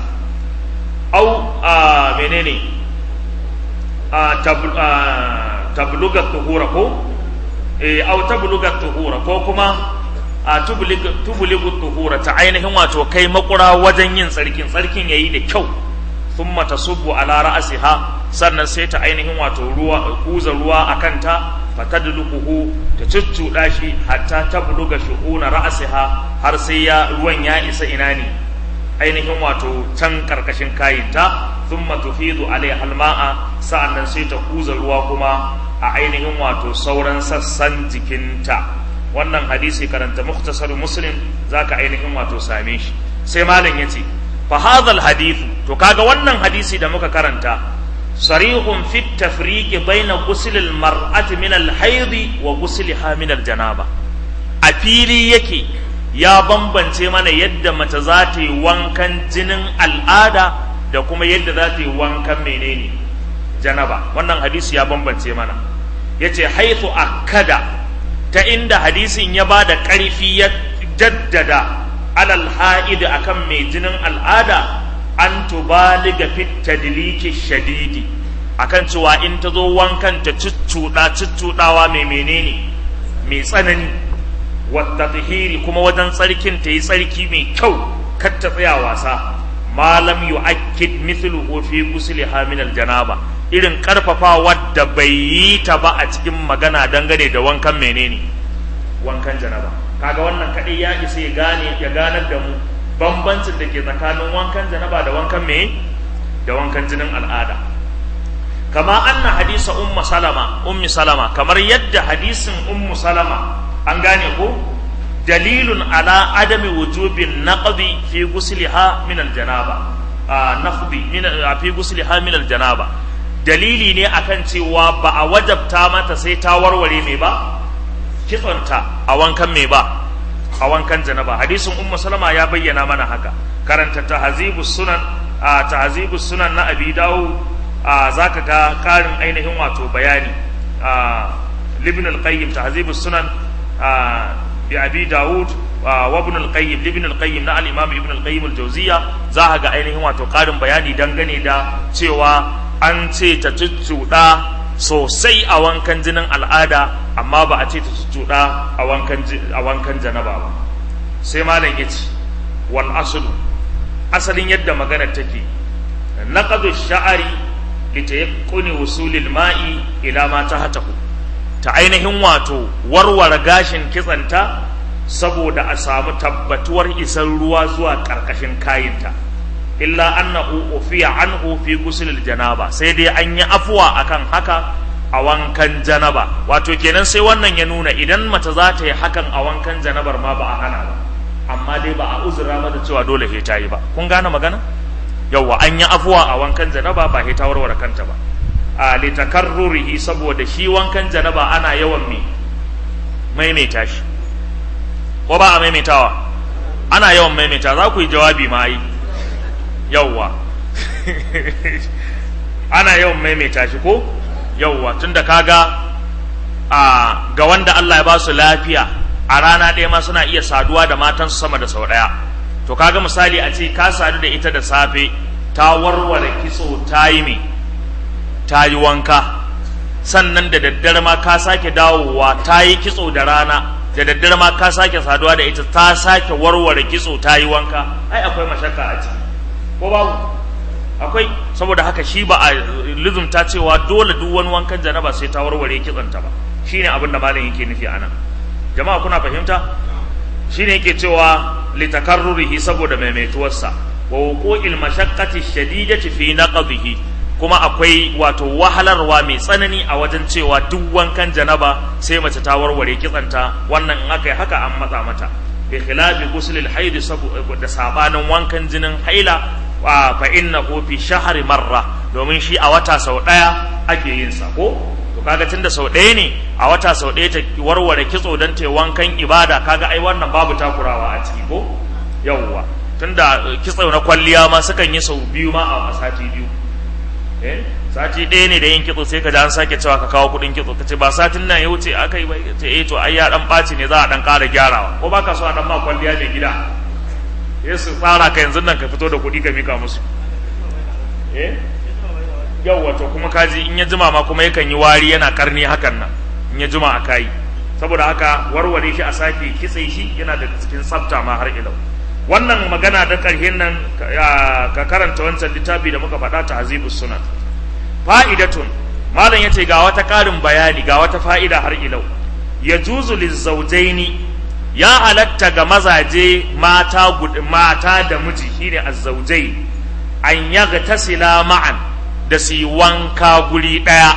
S1: au a menene a tabluga tuhura ko eh au tabluga tuhura ko kuma a tubuligu tuhura ta ainihin wato kai makura wajen yin tsarkin tsarkin yayi da kyau thumma tasubbu ala ra'siha sannan sai ta ainihin wato ruwa kuza ruwa a kanta fatadluquhu ta cuccuda shi hatta tabluga shuhuna ra'siha har sai ya ruwan ya isa ina ne ainihin wato can karkashin kayinta thumma tufidu alaiha alma'a sa'annan sai ta kuza ruwa kuma a ainihin wato sauran sassan jikinta wannan hadisi karanta muktasar muslim zaka ainihin wato same shi sai malam yace fa hadha hadithu to kaga wannan hadisi da muka karanta sarihun fi tafriq baina ghusl al mar'ati min al hayd wa ghusliha min al janaba a fili yake ya bambance mana yadda mace za ta yi wankan jinin al'ada da kuma yadda za ta yi wankan menene janaba wannan hadisi ya bambance mana yace haythu akada ta inda hadisin ya ba da ƙarfi ya jaddada alal ha'id akan mai jinin al'ada an tubaliga fit tadliki shadidi akan cewa in ta zo wankan ta cuccuɗa cuccuɗawa mai menene mai tsanani wata tahiri kuma wajen tsarkin ta yi tsarki mai kyau kar ta tsaya wasa malam yu'akkid mithluhu fi ghusliha min janaba irin karfafa wadda bai yi ta ba a cikin magana dangane da wankan menene wankan janaba kaga wannan kadai ya isa ya gane ya ganar da mu bambancin da ke tsakanin wankan janaba da wankan me da wankan jinin al'ada kama anna hadisa ummu salama ummi salama kamar yadda hadisin ummu salama an gane ko dalilun ala adami wujubin naqdi fi ghusliha min aljanaba naqdi min fi ghusliha min aljanaba dalili ne akan cewa ba a wajabta mata sai ta warware mai ba kitsonta a wankan mai ba a wankan janaba hadisin ummu salama ya bayyana mana haka karanta tahzibus sunan a tahzibus sunan na abi dawud a zaka ga karin ainihin wato bayani a libn al-qayyim tahzibus sunan a bi abi dawud wa ibn al-qayyim ibn al-qayyim na al-imam ibn al-qayyim al-jawziya za ka ga ainihin wato karin bayani dangane da cewa an ce ta cuccuɗa sosai a wankan jinin al'ada amma ba a ce ta cuccuɗa a wankan a wankan janaba ba sai malam yace wal aslu asalin yadda magana take naqadu sha'ari litayaqquni wusulil ma'i ila ma tahtahu ta ainihin wato warware gashin kitsanta saboda a samu tabbatuwar isar ruwa zuwa ƙarƙashin kayinta illa annahu ufiya anhu fi gusulil janaba sai dai an yi afuwa akan haka a wankan janaba wato kenan sai wannan ya nuna idan mace za ta yi hakan a wankan janabar ma ba a hana ba amma dai ba a uzura mata cewa dole sai ta yi ba kun gane magana yawwa an yi afuwa a wankan janaba ba sai ta warware kanta ba a litakarrurihi saboda shi wankan janaba ana yawan me maimaita shi ko ba a maimaitawa ana yawan maimaita za ku yi jawabi ma yi yawwa ana yawan maimaita shi ko yawwa tunda kaga a ga wanda Allah ya ba su lafiya a rana ɗaya ma suna iya saduwa da matansu sama da sau ɗaya to kaga misali a ce ka sadu da ita da safe ta warware kitso ta yi me ta yi wanka sannan da daddare ma ka sake dawowa ta yi kitso da rana da daddare ma ka sake saduwa da ita ta sake warware kitso ta yi wanka ai akwai mashakka a ciki ko babu akwai saboda haka shi ba a lizumta cewa dole duk wani wankan janaba sai ta warware kitsonta ba shine abin da malam yake nufi anan jama'a kuna fahimta shine yake cewa litakarrurihi saboda maimaituwarsa wa wuqu'il mashaqqati shadidati fi naqdihi kuma akwai wato wahalarwa mai tsanani a wajen cewa duk wankan janaba sai mace ta warware kitsanta wannan in aka yi haka an matsa mata bi khilafi guslil haid da sabanin wankan jinin haila fa innahu fi shahri marra domin shi a wata sau daya ake yin sa ko to kaga tunda sau ɗaya ne a wata sau ɗaya ta warware kitso don ta wankan ibada kaga ai wannan babu takurawa a ciki ko yawwa tunda kitso na kwalliya ma sukan yi sau biyu ma a sati biyu eh sati ɗaya ne da yin kitso sai ka ji an sake cewa ka kawo kuɗin kitso ka ce ba satin nan ya wuce aka yi ba ce eh to ai ya dan ɓaci ne za a dan ƙara gyarawa ko baka so a dan ma kwalliya mai gida eh su tsara ka yanzu nan ka fito da kuɗi ka mika musu eh yawwa to kuma kaji in ya jima ma kuma yakan yi wari yana karni hakan nan in ya jima a kayi saboda haka warware shi a sake kitse shi yana da cikin tsafta ma har ilau wannan magana da ƙarshen nan ka karanta wancan littafi da muka faɗa ta hazibus sunan fa'idatun malam yace ga wata ƙarin bayani ga wata fa'ida har ilau ya juzu lizaujaini ya halatta ga mazaje mata mata da miji shine azzaujai an yaga tasila ma'an da su yi wanka guri ɗaya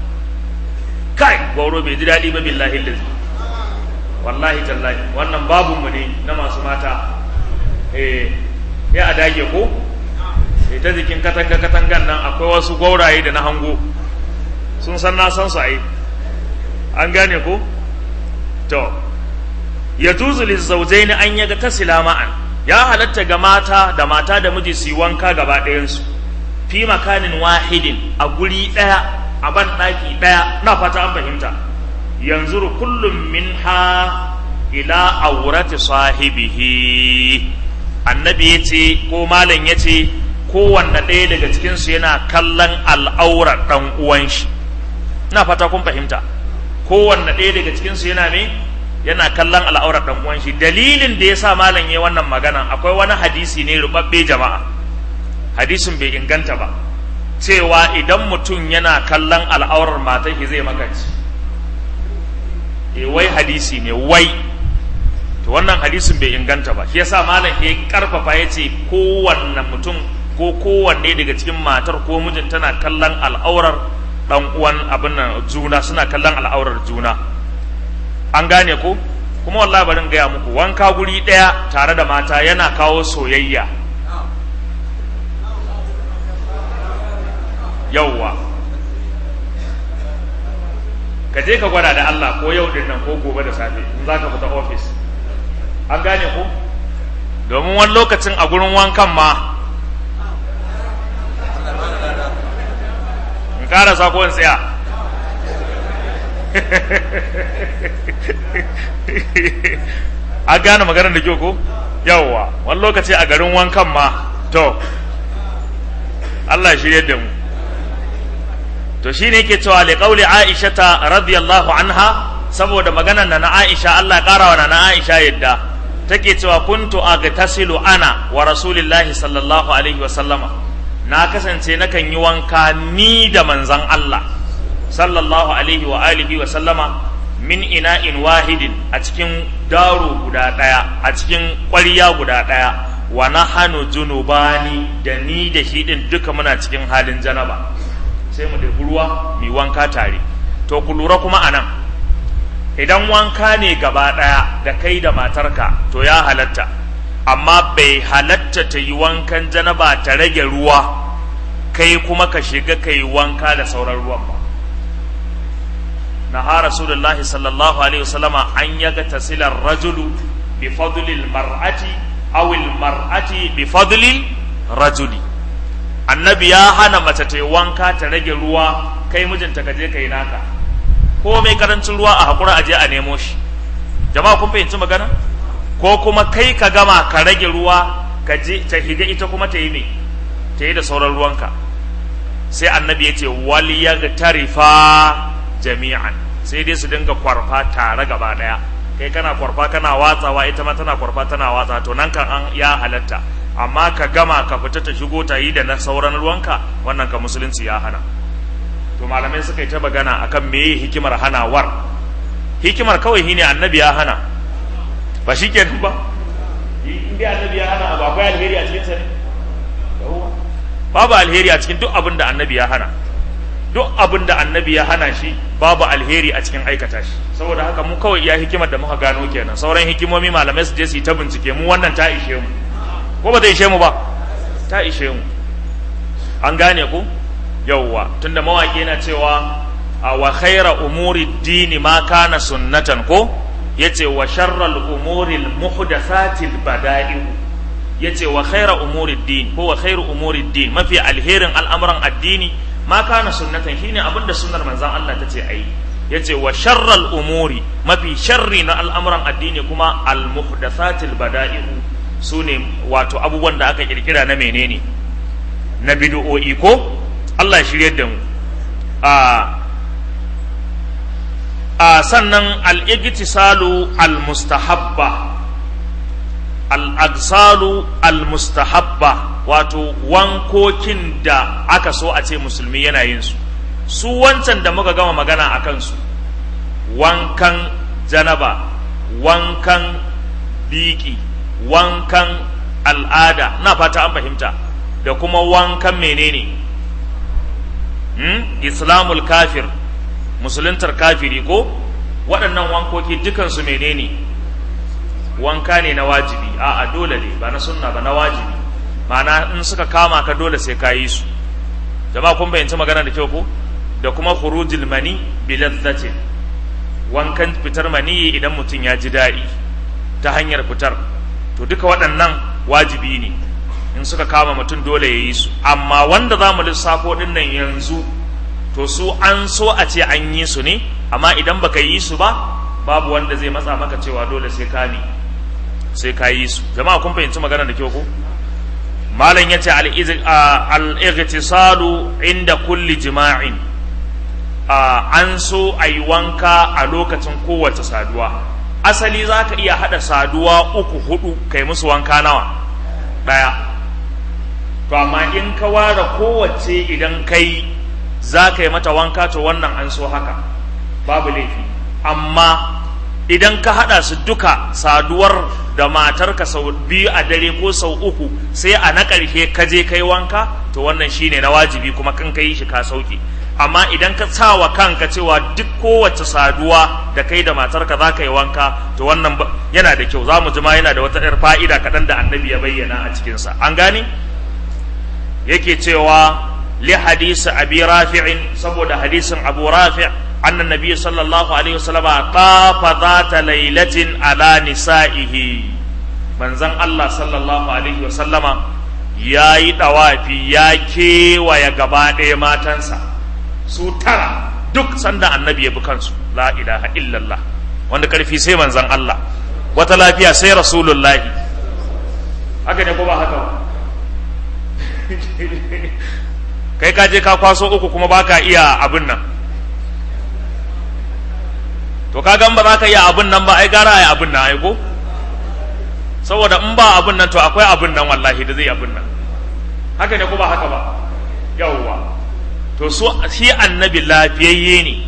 S1: kai gwauro bai ji daɗi ba billahi lillahi wallahi tallahi wannan babunmu ne na masu mata eh ya a dage ko eh ta jikin katanga katangan nan akwai wasu gwauraye da na hango sun san na san su ai an gane ko to ya juzu lizaujaini an yaga tasila ma'an ya halatta ga mata da mata da miji su yi wanka gaba ɗayansu fi makanin wahidin a guri ɗaya a ban ɗaki ɗaya na fata an fahimta yanzu kullum min ha ila aurati sahibihi annabi ya ce ko malam ya ce kowanne ɗaya daga cikinsu yana kallon al'aurar ɗan uwan shi na fata kun fahimta kowanne ɗaya daga cikinsu yana me yana kallon al'aurar ɗan uwan shi dalilin da ya sa malam ya wannan magana akwai wani hadisi ne rubabbe jama'a hadisin bai inganta ba cewa idan mutum yana kallon al'aurar matar shi zai makanci e wai hadisi ne wai to wannan hadisin bai inganta ba shi yasa malam ya karfafa ya ce kowanne mutum ko kowanne daga cikin matar ko mijin tana kallon al'aurar dan uwan abin nan juna suna kallon al'aurar juna an gane ko kuma wallahi barin gaya muku wanka guri daya tare da mata yana kawo soyayya yauwa ka je ka gwada da Allah ko yau din nan ko gobe da safe in za ka fita ofis an gane ko domin wani lokacin a gurin wankan ma in ƙara sako in tsaya a gane maganar da kyau ko yawwa wani lokaci a garin wankan ma to Allah ya shirye da mu to shine yake cewa li qauli Aisha ta radiyallahu anha saboda maganar na Aisha Allah ya karawa na Aisha yadda take cewa kuntu agtasilu ana wa rasulillahi sallallahu alaihi wa sallama na kasance nakan yi wanka ni da manzan Allah sallallahu alaihi wa alihi wa sallama min ina'in wahidin a cikin daro guda ɗaya a cikin ƙwarya guda ɗaya wa nahanu junubani da ni da shi ɗin duka muna cikin halin janaba sai mu ɗebi ruwa mu wanka tare to ku lura kuma anan idan wanka ne gaba ɗaya da kai da matarka to ya halatta amma bai halatta ta yi wankan janaba ta rage ruwa kai kuma ka shiga ka yi wanka da sauran ruwan ba نهى رسول الله صلى الله عليه وسلم أن يغتسل الرجل بفضل المرأة أو المرأة بفضل الرجل annabi ya hana mace ta wanka ta rage ruwa kai mijinta ka je ka yi naka ko mai karancin ruwa a hakura a je a nemo shi jama'a kun fahimci magana ko kuma kai ka gama ka rage ruwa ka je ta higa ita kuma ta yi me ta yi da sauran ruwanka sai annabi ya ce wal tarifa jami'an sai dai su dinga kwarfa tare gaba daya kai kana kwarfa kana watsawa ita ma tana kwarfa tana watsa to nan kan an ya halatta amma ka gama ka fita ta shigo ta yi da na sauran ruwanka wannan ka musulunci ya hana to malamai suka yi ta magana akan meye hikimar hanawar hikimar kawai shine annabi ya hana ba shi ke ba in dai annabi ya hana abu akwai alheri a cikin sa ne babu alheri a cikin duk abin da annabi ya hana duk abin da annabi ya hana shi babu alheri a cikin aikata shi saboda haka mu kawai iya hikimar da muka gano kenan sauran hikimomi malamai su je su yi ta bincike mu wannan ta ishe mu ko ba ta ishe mu ba ta ishe mu an gane ku yauwa tunda mawaki yana cewa a wa khaira umuri dini ma kana sunnatan ko yace wa sharral umuri muhdathatil bada'i yace wa khaira umuri din ko wa khairu umuri din mafi alherin al'amuran addini ma kana sunnatan shine abinda sunnar manzon Allah tace ayi yace wa sharral umuri mafi sharri na al'amuran addini kuma al muhdathatil bada'i'u sune wato abubuwan da aka kirkira na menene na bid'o'i ko Allah ya shirye da mu a a sannan al-igtisalu al-mustahabba al-agsalu al-mustahabba wato wankokin da aka so a ce musulmi yana yin su su wancan da muka gama magana a kansu wankan janaba wankan biki wankan al'ada na fata an fahimta da kuma wankan menene hmm? islamul kafir musuluntar kafiri ko waɗannan wankoki dukansu menene wanka ne na wajibi a'a dole ne ba na sunna ba na wajibi ma'ana in suka kama ka dole sai ka yi su jama'a kun bayyanci magana da kyau ko da kuma khurujul mani bi ladzatin wankan fitar mani idan mutum ya ji daɗi ta hanyar fitar to duka waɗannan wajibi ne in suka kama mutum dole ya yi su amma wanda za mu lissafo ɗin nan yanzu to su an so a ce an yi su ne amma idan baka yi su ba babu wanda zai matsa maka cewa dole sai ka ne sai ka yi su jama'a kun fahimci magana da kyau ko malam yace al-ightisalu inda kulli jima'in an so a yi wanka a lokacin kowace saduwa asali za ka iya haɗa saduwa uku hudu kai musu wanka nawa ɗaya to amma in ka ware kowace idan kai za ka yi mata wanka to wannan an so haka babu laifi amma idan ka haɗa su duka saduwar da matarka sau biyu a dare ko sau uku sai a na ƙarshe ka je kai wanka to wannan shine na wajibi kuma kan ka yi shi ka sauke amma idan ka sa wa kanka cewa duk kowace saduwa da kai da matarka za ka yi wanka to wannan yana da kyau za mu ji ma yana da wata 'yar fa'ida kaɗan da annabi ya bayyana a cikinsa an gane yake cewa li hadisi abi rafi'in saboda hadisin abu rafi' anna nabiy sallallahu alaihi wasallam tafa zata lailatin ala nisa'ihi manzon Allah sallallahu alaihi wasallama yayi dawafi ya kewaya gaba ɗaya matansa su tara duk sanda annabi ya bi kansu la ilaha illallah wanda karfi sai manzon Allah wata lafiya sai rasulullahi haka ne ko ba haka ba kai ka je ka kwaso uku kuma baka iya abin nan to ka gan ba za ka iya abin nan ba ai gara ai abin nan ai ko saboda in ba abin nan to akwai abin nan wallahi da zai abin nan haka ne ko ba haka ba yawwa to su shi annabi lafiyayye ne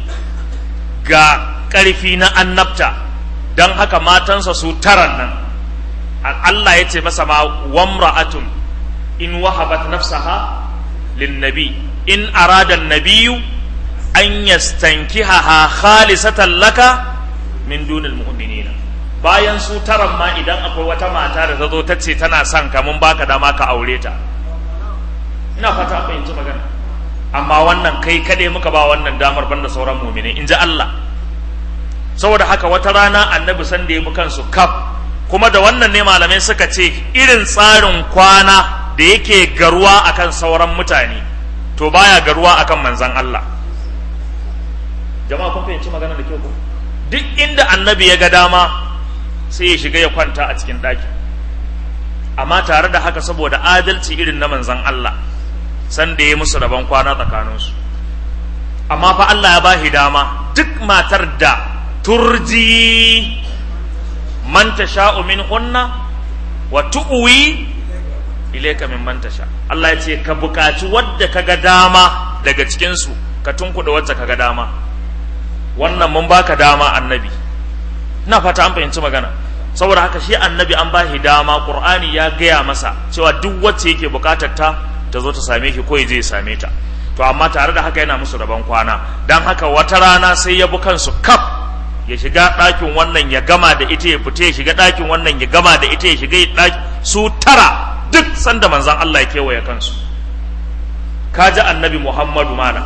S1: ga ƙarfi na annabta don haka matansa su taran nan Allah ya ce masa ma wamra'atun in wahabat nafsaha linnabi in arada nabiyu an yastankihaha khalisatan laka min dunil mu'minina bayan su taran ma idan akwai wata mata da ta zo ta ce tana son ka mun baka dama ka aure ta ina fata fahimci magana amma wannan kai kaɗai muka ba wannan damar banda sauran mumini in ji Allah saboda haka wata rana annabi san da ya bi kansu kaf kuma da wannan ne malamai suka ce irin tsarin kwana da yake garuwa akan sauran mutane to baya garuwa akan manzan Allah jama'a kun fahimci magana da kyau ko duk inda annabi ya ga dama sai ya shiga ya kwanta a cikin ɗaki amma tare da haka saboda adalci irin na manzan Allah san da ya musu rabon kwana tsakaninsu amma fa Allah ya bashi dama duk matar da turji man tasha'u min hunna wa tu'wi ilayka min man tasha Allah ya ce ka bukaci wadda kaga dama daga cikin su ka tunkuda wacce kaga dama wannan mun baka dama annabi ina fata an fahimci magana saboda haka shi annabi an bashi dama qur'ani ya gaya masa cewa duk wacce yake bukatar ta ta zo ta same shi ko ya je ya same ta to amma tare da haka yana musu rabon kwana dan haka wata rana sai ya bi kansu kaf ya shiga ɗakin wannan ya gama da ita ya fita ya shiga ɗakin wannan ya gama da ita ya shiga ɗaki su tara duk sanda manzan Allah ya kewaye kansu ka ji annabi Muhammadu mana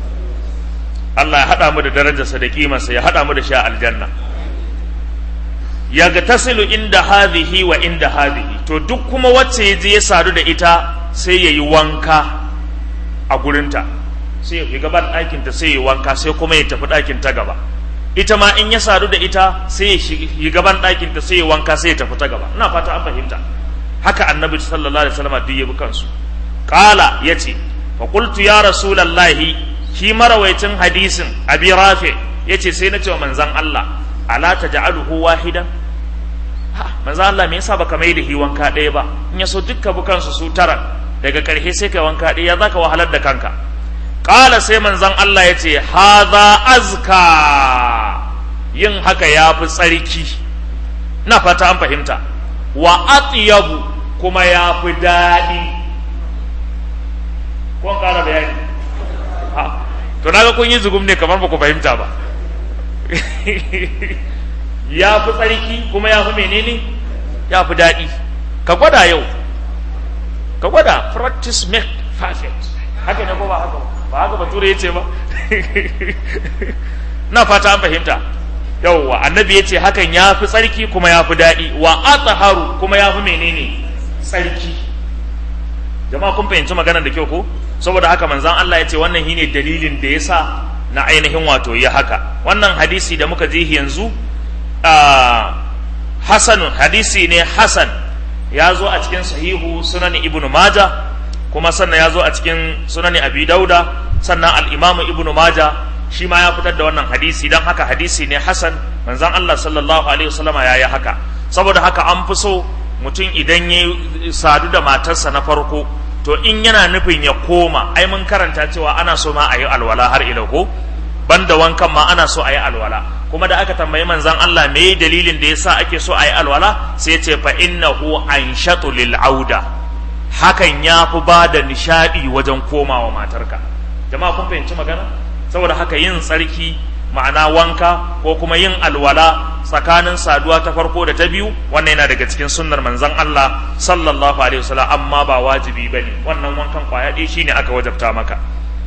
S1: Allah ya haɗa mu da darajarsa da kimarsa ya haɗa mu da sha aljanna ya ga tasilu inda hadhihi wa inda hadhihi to duk kuma wacce ya je ya sadu da ita sai ya yi wanka a gurinta sai ya gaban ɗakinta sai ya yi wanka sai kuma ya tafi ɗakin ta gaba ita ma in ya sadu da ita sai ya yi gaban ɗakinta sai ya wanka sai ya tafi ta gaba ina fata an fahimta haka annabi sallallahu alaihi wasallam duk ya bi kansu qala yace fa qultu ya rasulullahi shi marawaicin hadisin abi rafi yace sai na ce wa manzon Allah ala taj'aluhu wahidan manzo Allah me yasa baka mai da hi wanka ɗaya ba in yaso dukka bukansu su tara daga ƙarshe sai kai wanka ɗaya zaka wahalar da kanka qala sai manzon Allah ya ce hadha azka yin haka ya fi tsarki na fata an fahimta wa atyabu kuma ya fi daɗi ko ƙara bayani ha to naga kun yi zugum ne kamar ba ku fahimta ba ya fi tsarki kuma ya fi menene ya fi daɗi ka gwada yau ka gwada practice make perfect haka ne ko ba haka ba haka bature ya ce ba na fata an fahimta yauwa annabi ya ce hakan ya fi tsarki kuma ya fi daɗi wa athaharu kuma ya fi menene tsarki jama'a kun fahimci maganar da kyau ko saboda haka manzan Allah ya ce wannan shine dalilin da ya sa na ainihin wato ya haka wannan hadisi da muka ji yanzu hasanun hadisi ne hasan ya zo a cikin sahihu sunani ibnu maja kuma sannan ya zo a cikin sunani abi dauda sannan al-imamu ibnu maja shi ma ya fitar da wannan hadisi don haka hadisi ne hasan manzon Allah sallallahu alaihi wasallama ya yi haka saboda haka an fi so mutum idan ya sadu da matarsa na farko to in yana nufin ya koma ai mun karanta cewa ana so ma a yi alwala har ila ko banda wankan ma ana so a yi alwala kuma da aka tambayi manzan Allah me dalilin da yasa ake so a yi alwala sai ya ce fa innahu anshatu lil auda hakan ya fi ba da nishadi wajen komawa matarka jama'a kun fahimci magana saboda haka yin tsarki ma'ana wanka ko kuma yin alwala tsakanin saduwa ta farko da ta biyu wannan yana daga cikin sunnar manzon Allah sallallahu alaihi wasallam amma ba wajibi bane wannan wankan kwaya ɗaya shine aka wajabta maka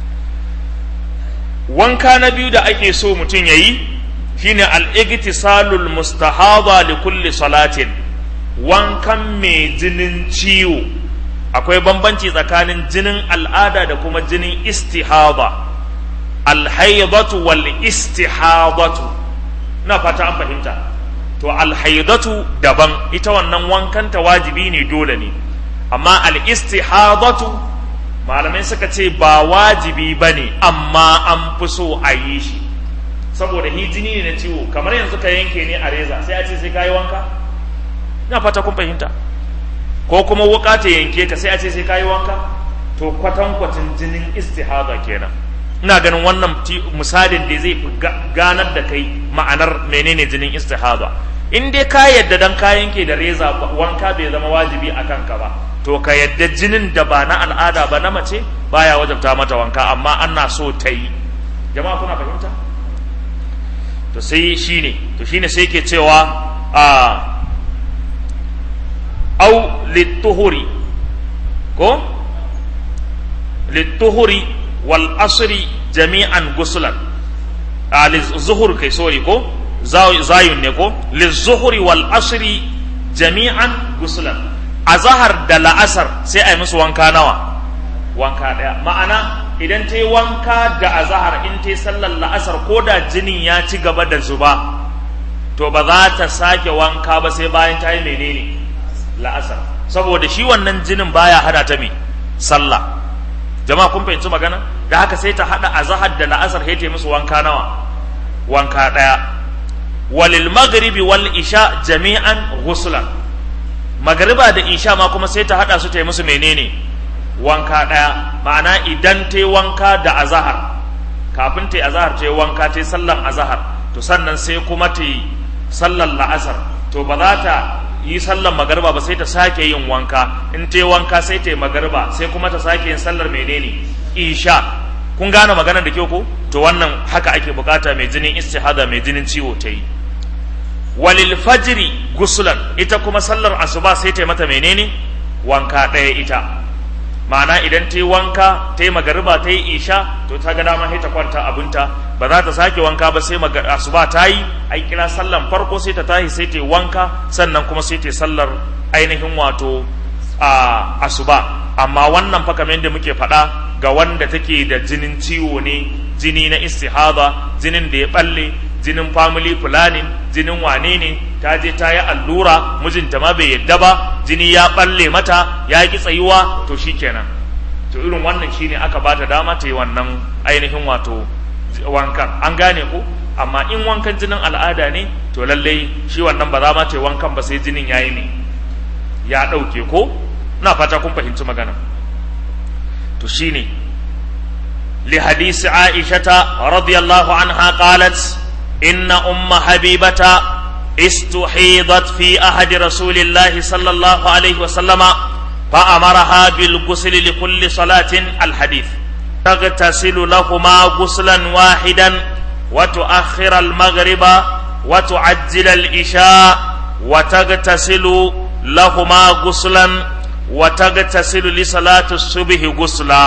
S1: wanka na biyu da ake so mutum yayi shine al-igtisalul mustahaba li kulli salatin wankan mai jinin ciwo akwai bambanci tsakanin jinin al'ada da kuma jinin istihaba alhaidatu wal istihadatu na fata an fahimta to alhaidatu daban ita wannan wankanta wajibi ne dole ne amma al-istihadatu malamai suka ce ba wajibi ba ne amma an fi so a yi shi saboda hijini ne na ciwo kamar yanzu ka yanke ne a reza sai a ce sai ka yi wanka ina fata kun fahimta ko kuma wuka ta yanke ka sai a ce sai ka yi wanka to kwatankwacin jinin istihada kenan ina ganin wannan misalin da zai ganar da kai ma'anar menene jinin istihada in dai ka yadda dan ka yanke da reza wanka bai zama wajibi a kanka ba to ka yadda jinin da ba na al'ada ba na mace baya wajabta mata wanka amma ana so ta yi jama'a kuna fahimta to sai shine to shine sai ke cewa a au littuhuri ko littuhuri wal asri jami'an gusulan a zuhur kai sorry ko zayun ne ko lizuhuri wal asri jami'an gusulan a zahar da la'asar sai a yi musu wanka nawa wanka ɗaya ma'ana idan ta yi wanka da azahar in ta yi sallar la'asar ko da jinin ya ci gaba da zuba to ba za ta sake wanka ba sai bayan ta yi menene la'asar saboda shi wannan jinin baya hada ta me sallah jama'a kun fahimci magana da haka sai ta hada azahar da la'asar sai ta yi musu wanka nawa wanka ɗaya walil maghribi wal isha jami'an ghuslan magariba da isha ma kuma sai ta hada su ta yi musu menene wanka ɗaya ma'ana idan ta yi wanka da azahar kafin ta yi azahar ta yi wanka ta yi sallan azahar to sannan sai kuma ta yi sallan la'asar to ba za ta yi sallan magariba ba sai ta sake yin wanka in ta yi wanka sai ta yi magariba sai kuma ta sake yin sallar menene isha kun gane maganar da kyau ko to wannan haka ake bukata mai jinin istihada mai jinin ciwo ta yi walil fajiri gusulan ita kuma sallar asuba sai ta yi mata menene wanka ɗaya ita ma'ana idan ta yi wanka ta yi magariba ta yi isha to ta ga dama sai ta kwanta abinta ba za ta sake wanka ba sai asuba ta yi ai kira sallan farko sai ta tashi sai ta yi wanka sannan kuma sai ta yi sallar ainihin wato a asuba amma wannan fa kamar yadda muke faɗa ga wanda take da jinin ciwo ne jini na istihada jinin da ya balle jinin family planning jinin wane ne ta je ta yi allura mijinta ma bai yadda ba jini ya balle mata ya ki tsayuwa to shikenan to irin wannan shine aka bata dama ta yi wannan ainihin wato wankan an gane ko amma in wankan jinin al'ada ne to lallai shi wannan ba za ma ta yi wankan ba sai jinin ya yi ne ya ɗauke ko na fata kun fahimci magana to shine li hadisi aishata radiyallahu anha qalat إن أم حبيبة استحيضت في أحد رسول الله صلى الله عليه وسلم فأمرها بالغسل لكل صلاة الحديث تغتسل لهما غسلا واحدا وتؤخر المغرب وتعجل الإشاء وتغتسل لهما غسلا وتغتسل لصلاة الصبح غسلا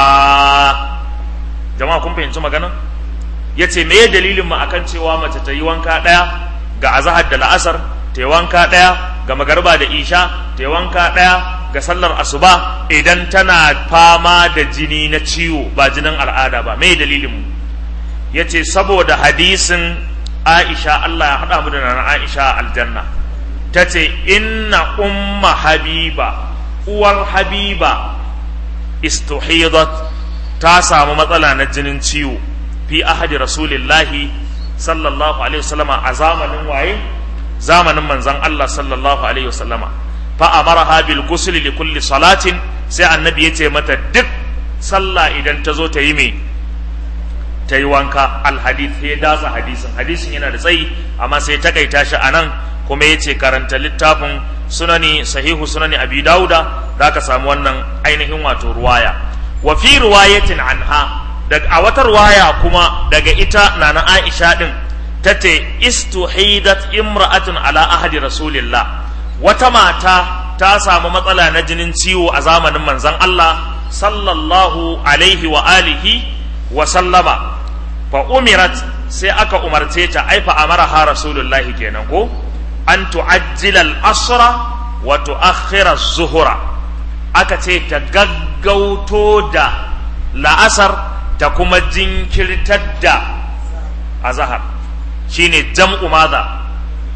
S1: جماعة كم فهمتم مغانا ya ce me dalilin mu akan cewa mace ta yi wanka ɗaya ga azahar da la'asar ta yi wanka ɗaya ga magarba da isha ta yi wanka ɗaya ga sallar asuba idan tana fama da jini na ciwo ba jinin al'ada ba me dalilin mu ya ce saboda hadisin aisha Allah ya haɗa mu da nan aisha aljanna ta ce inna umma habiba uwar habiba istuhidat ta samu matsala na jinin ciwo fi ahadi rasulillahi sallallahu alaihi wasallama a zamanin waye zamanin manzon Allah sallallahu alaihi wasallama fa amaraha bil ghusl li kulli salatin sai annabi yace mata duk sallah idan ta zo ta yi me ta yi wanka al hadith ya datsa hadisin hadisin yana da tsayi amma sai ta kaita shi anan kuma yace karanta littafin sunani sahihu sunani abi dauda zaka samu wannan ainihin wato ruwaya wa fi riwayatin anha daga a wata ruwaya kuma daga ita na na Aisha din tace istuhidat imra'atun ala ahadi rasulillah wata mata ta samu matsala na jinin ciwo a zamanin manzon Allah sallallahu alaihi wa alihi wa sallama fa umirat sai aka umarce ta ai fa amaraha rasulullahi kenan ko an tu'ajjila al-asra wa tu'akhkhira az-zuhra aka ce ta gaggauto da la'asar ta kuma jinkirtar da azahar shine jam'u maza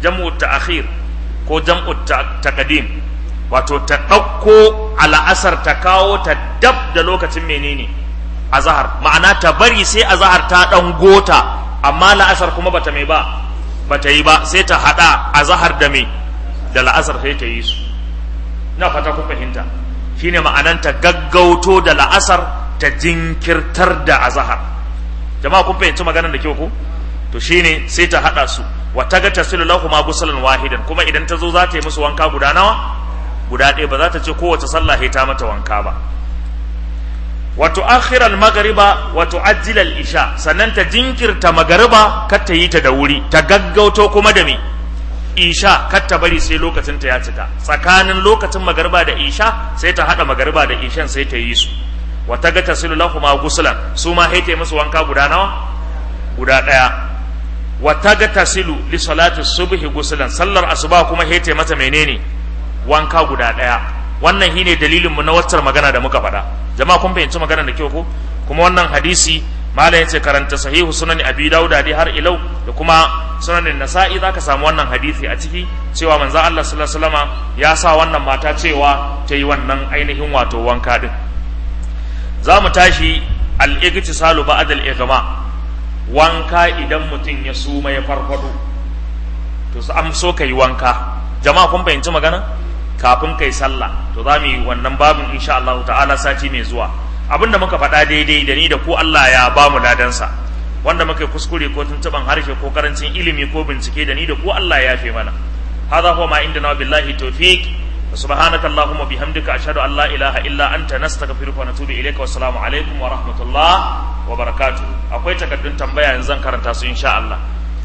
S1: jam'u ta'khir ko jam'u taqdim wato ta ɗauko al'asar ta kawo ta dab da lokacin menene azahar ma'ana ta bari sai azahar ta ɗan gota amma la'asar kuma bata mai ba bata yi ba sai ta haɗa azahar da mai da la'asar sai ta yi su ina fata kun fahimta shine ma'anan ta gaggauto da la'asar ta jinkirtar da azahar jama'a kun fahimci maganar da kyau ko to shine sai ta haɗa su wa taga tasilu lahum gusalan wahidan kuma idan ta zo za ta yi musu wanka guda nawa guda ɗaya ba za ta ce kowace sallah ta mata wanka ba wato akhiral magariba wato ajilal isha sannan ta jinkirta magariba kar ta yi ta da wuri ta gaggauto kuma da me isha kar ta bari sai lokacin ta ya cika tsakanin lokacin magariba da isha sai ta hada magariba da ishan sai ta yi su wa taga tasilu lahum guslan su ma haite musu wanka guda nawa guda ɗaya wa taga tasilu li salati subhi guslan sallar asuba kuma haite mata menene wanka guda ɗaya wannan shine dalilinmu na waccar magana da muka faɗa jama'a kun fahimci magana da kyau ko kuma wannan hadisi malam yace karanta sahihu sunan abi dauda dai har ilau da kuma sunan nasa'i zaka samu wannan hadisi a ciki cewa manzo Allah sallallahu alaihi wasallama ya sa wannan mata cewa ta yi wannan ainihin wato wanka din za mu tashi al-igtisalu ba'd al-ighma wanka idan mutum ya suma ya farfado to an so ka yi wanka jama'a kun fahimci magana kafin kai sallah to za mu yi wannan babin insha Allah ta'ala sati mai zuwa abinda muka faɗa daidai da ni da ku Allah ya ba mu ladansa wanda muka kuskure ko tuntuban harshe ko karancin ilimi ko bincike da ni da ku Allah ya yafe mana hadha huwa ma indana billahi tawfiq subhanaka allahumma bihamdika ashhadu an la ilaha illa anta nastaghfiruka wa natubu ilayka wa assalamu alaikum wa rahmatullah wa barakatuh akwai takaddun tambaya yanzu zan karanta su insha Allah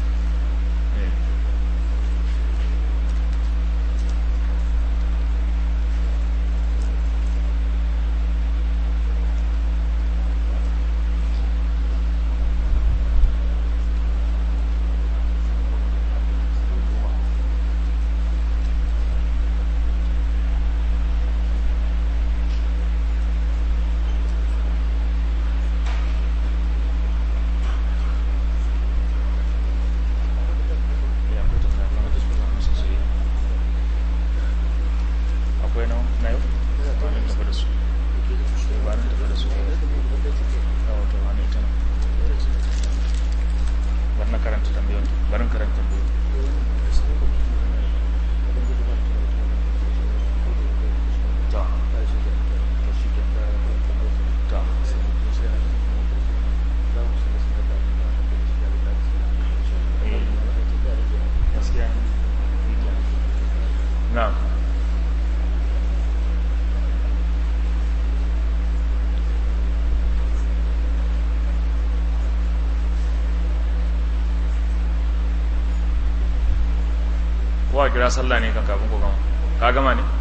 S1: kowa kira sallah ne kan kafin ku gama ka gama ne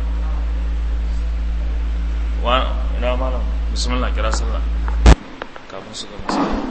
S1: wa ina malam bismillah kira sallah kafin su gama sallah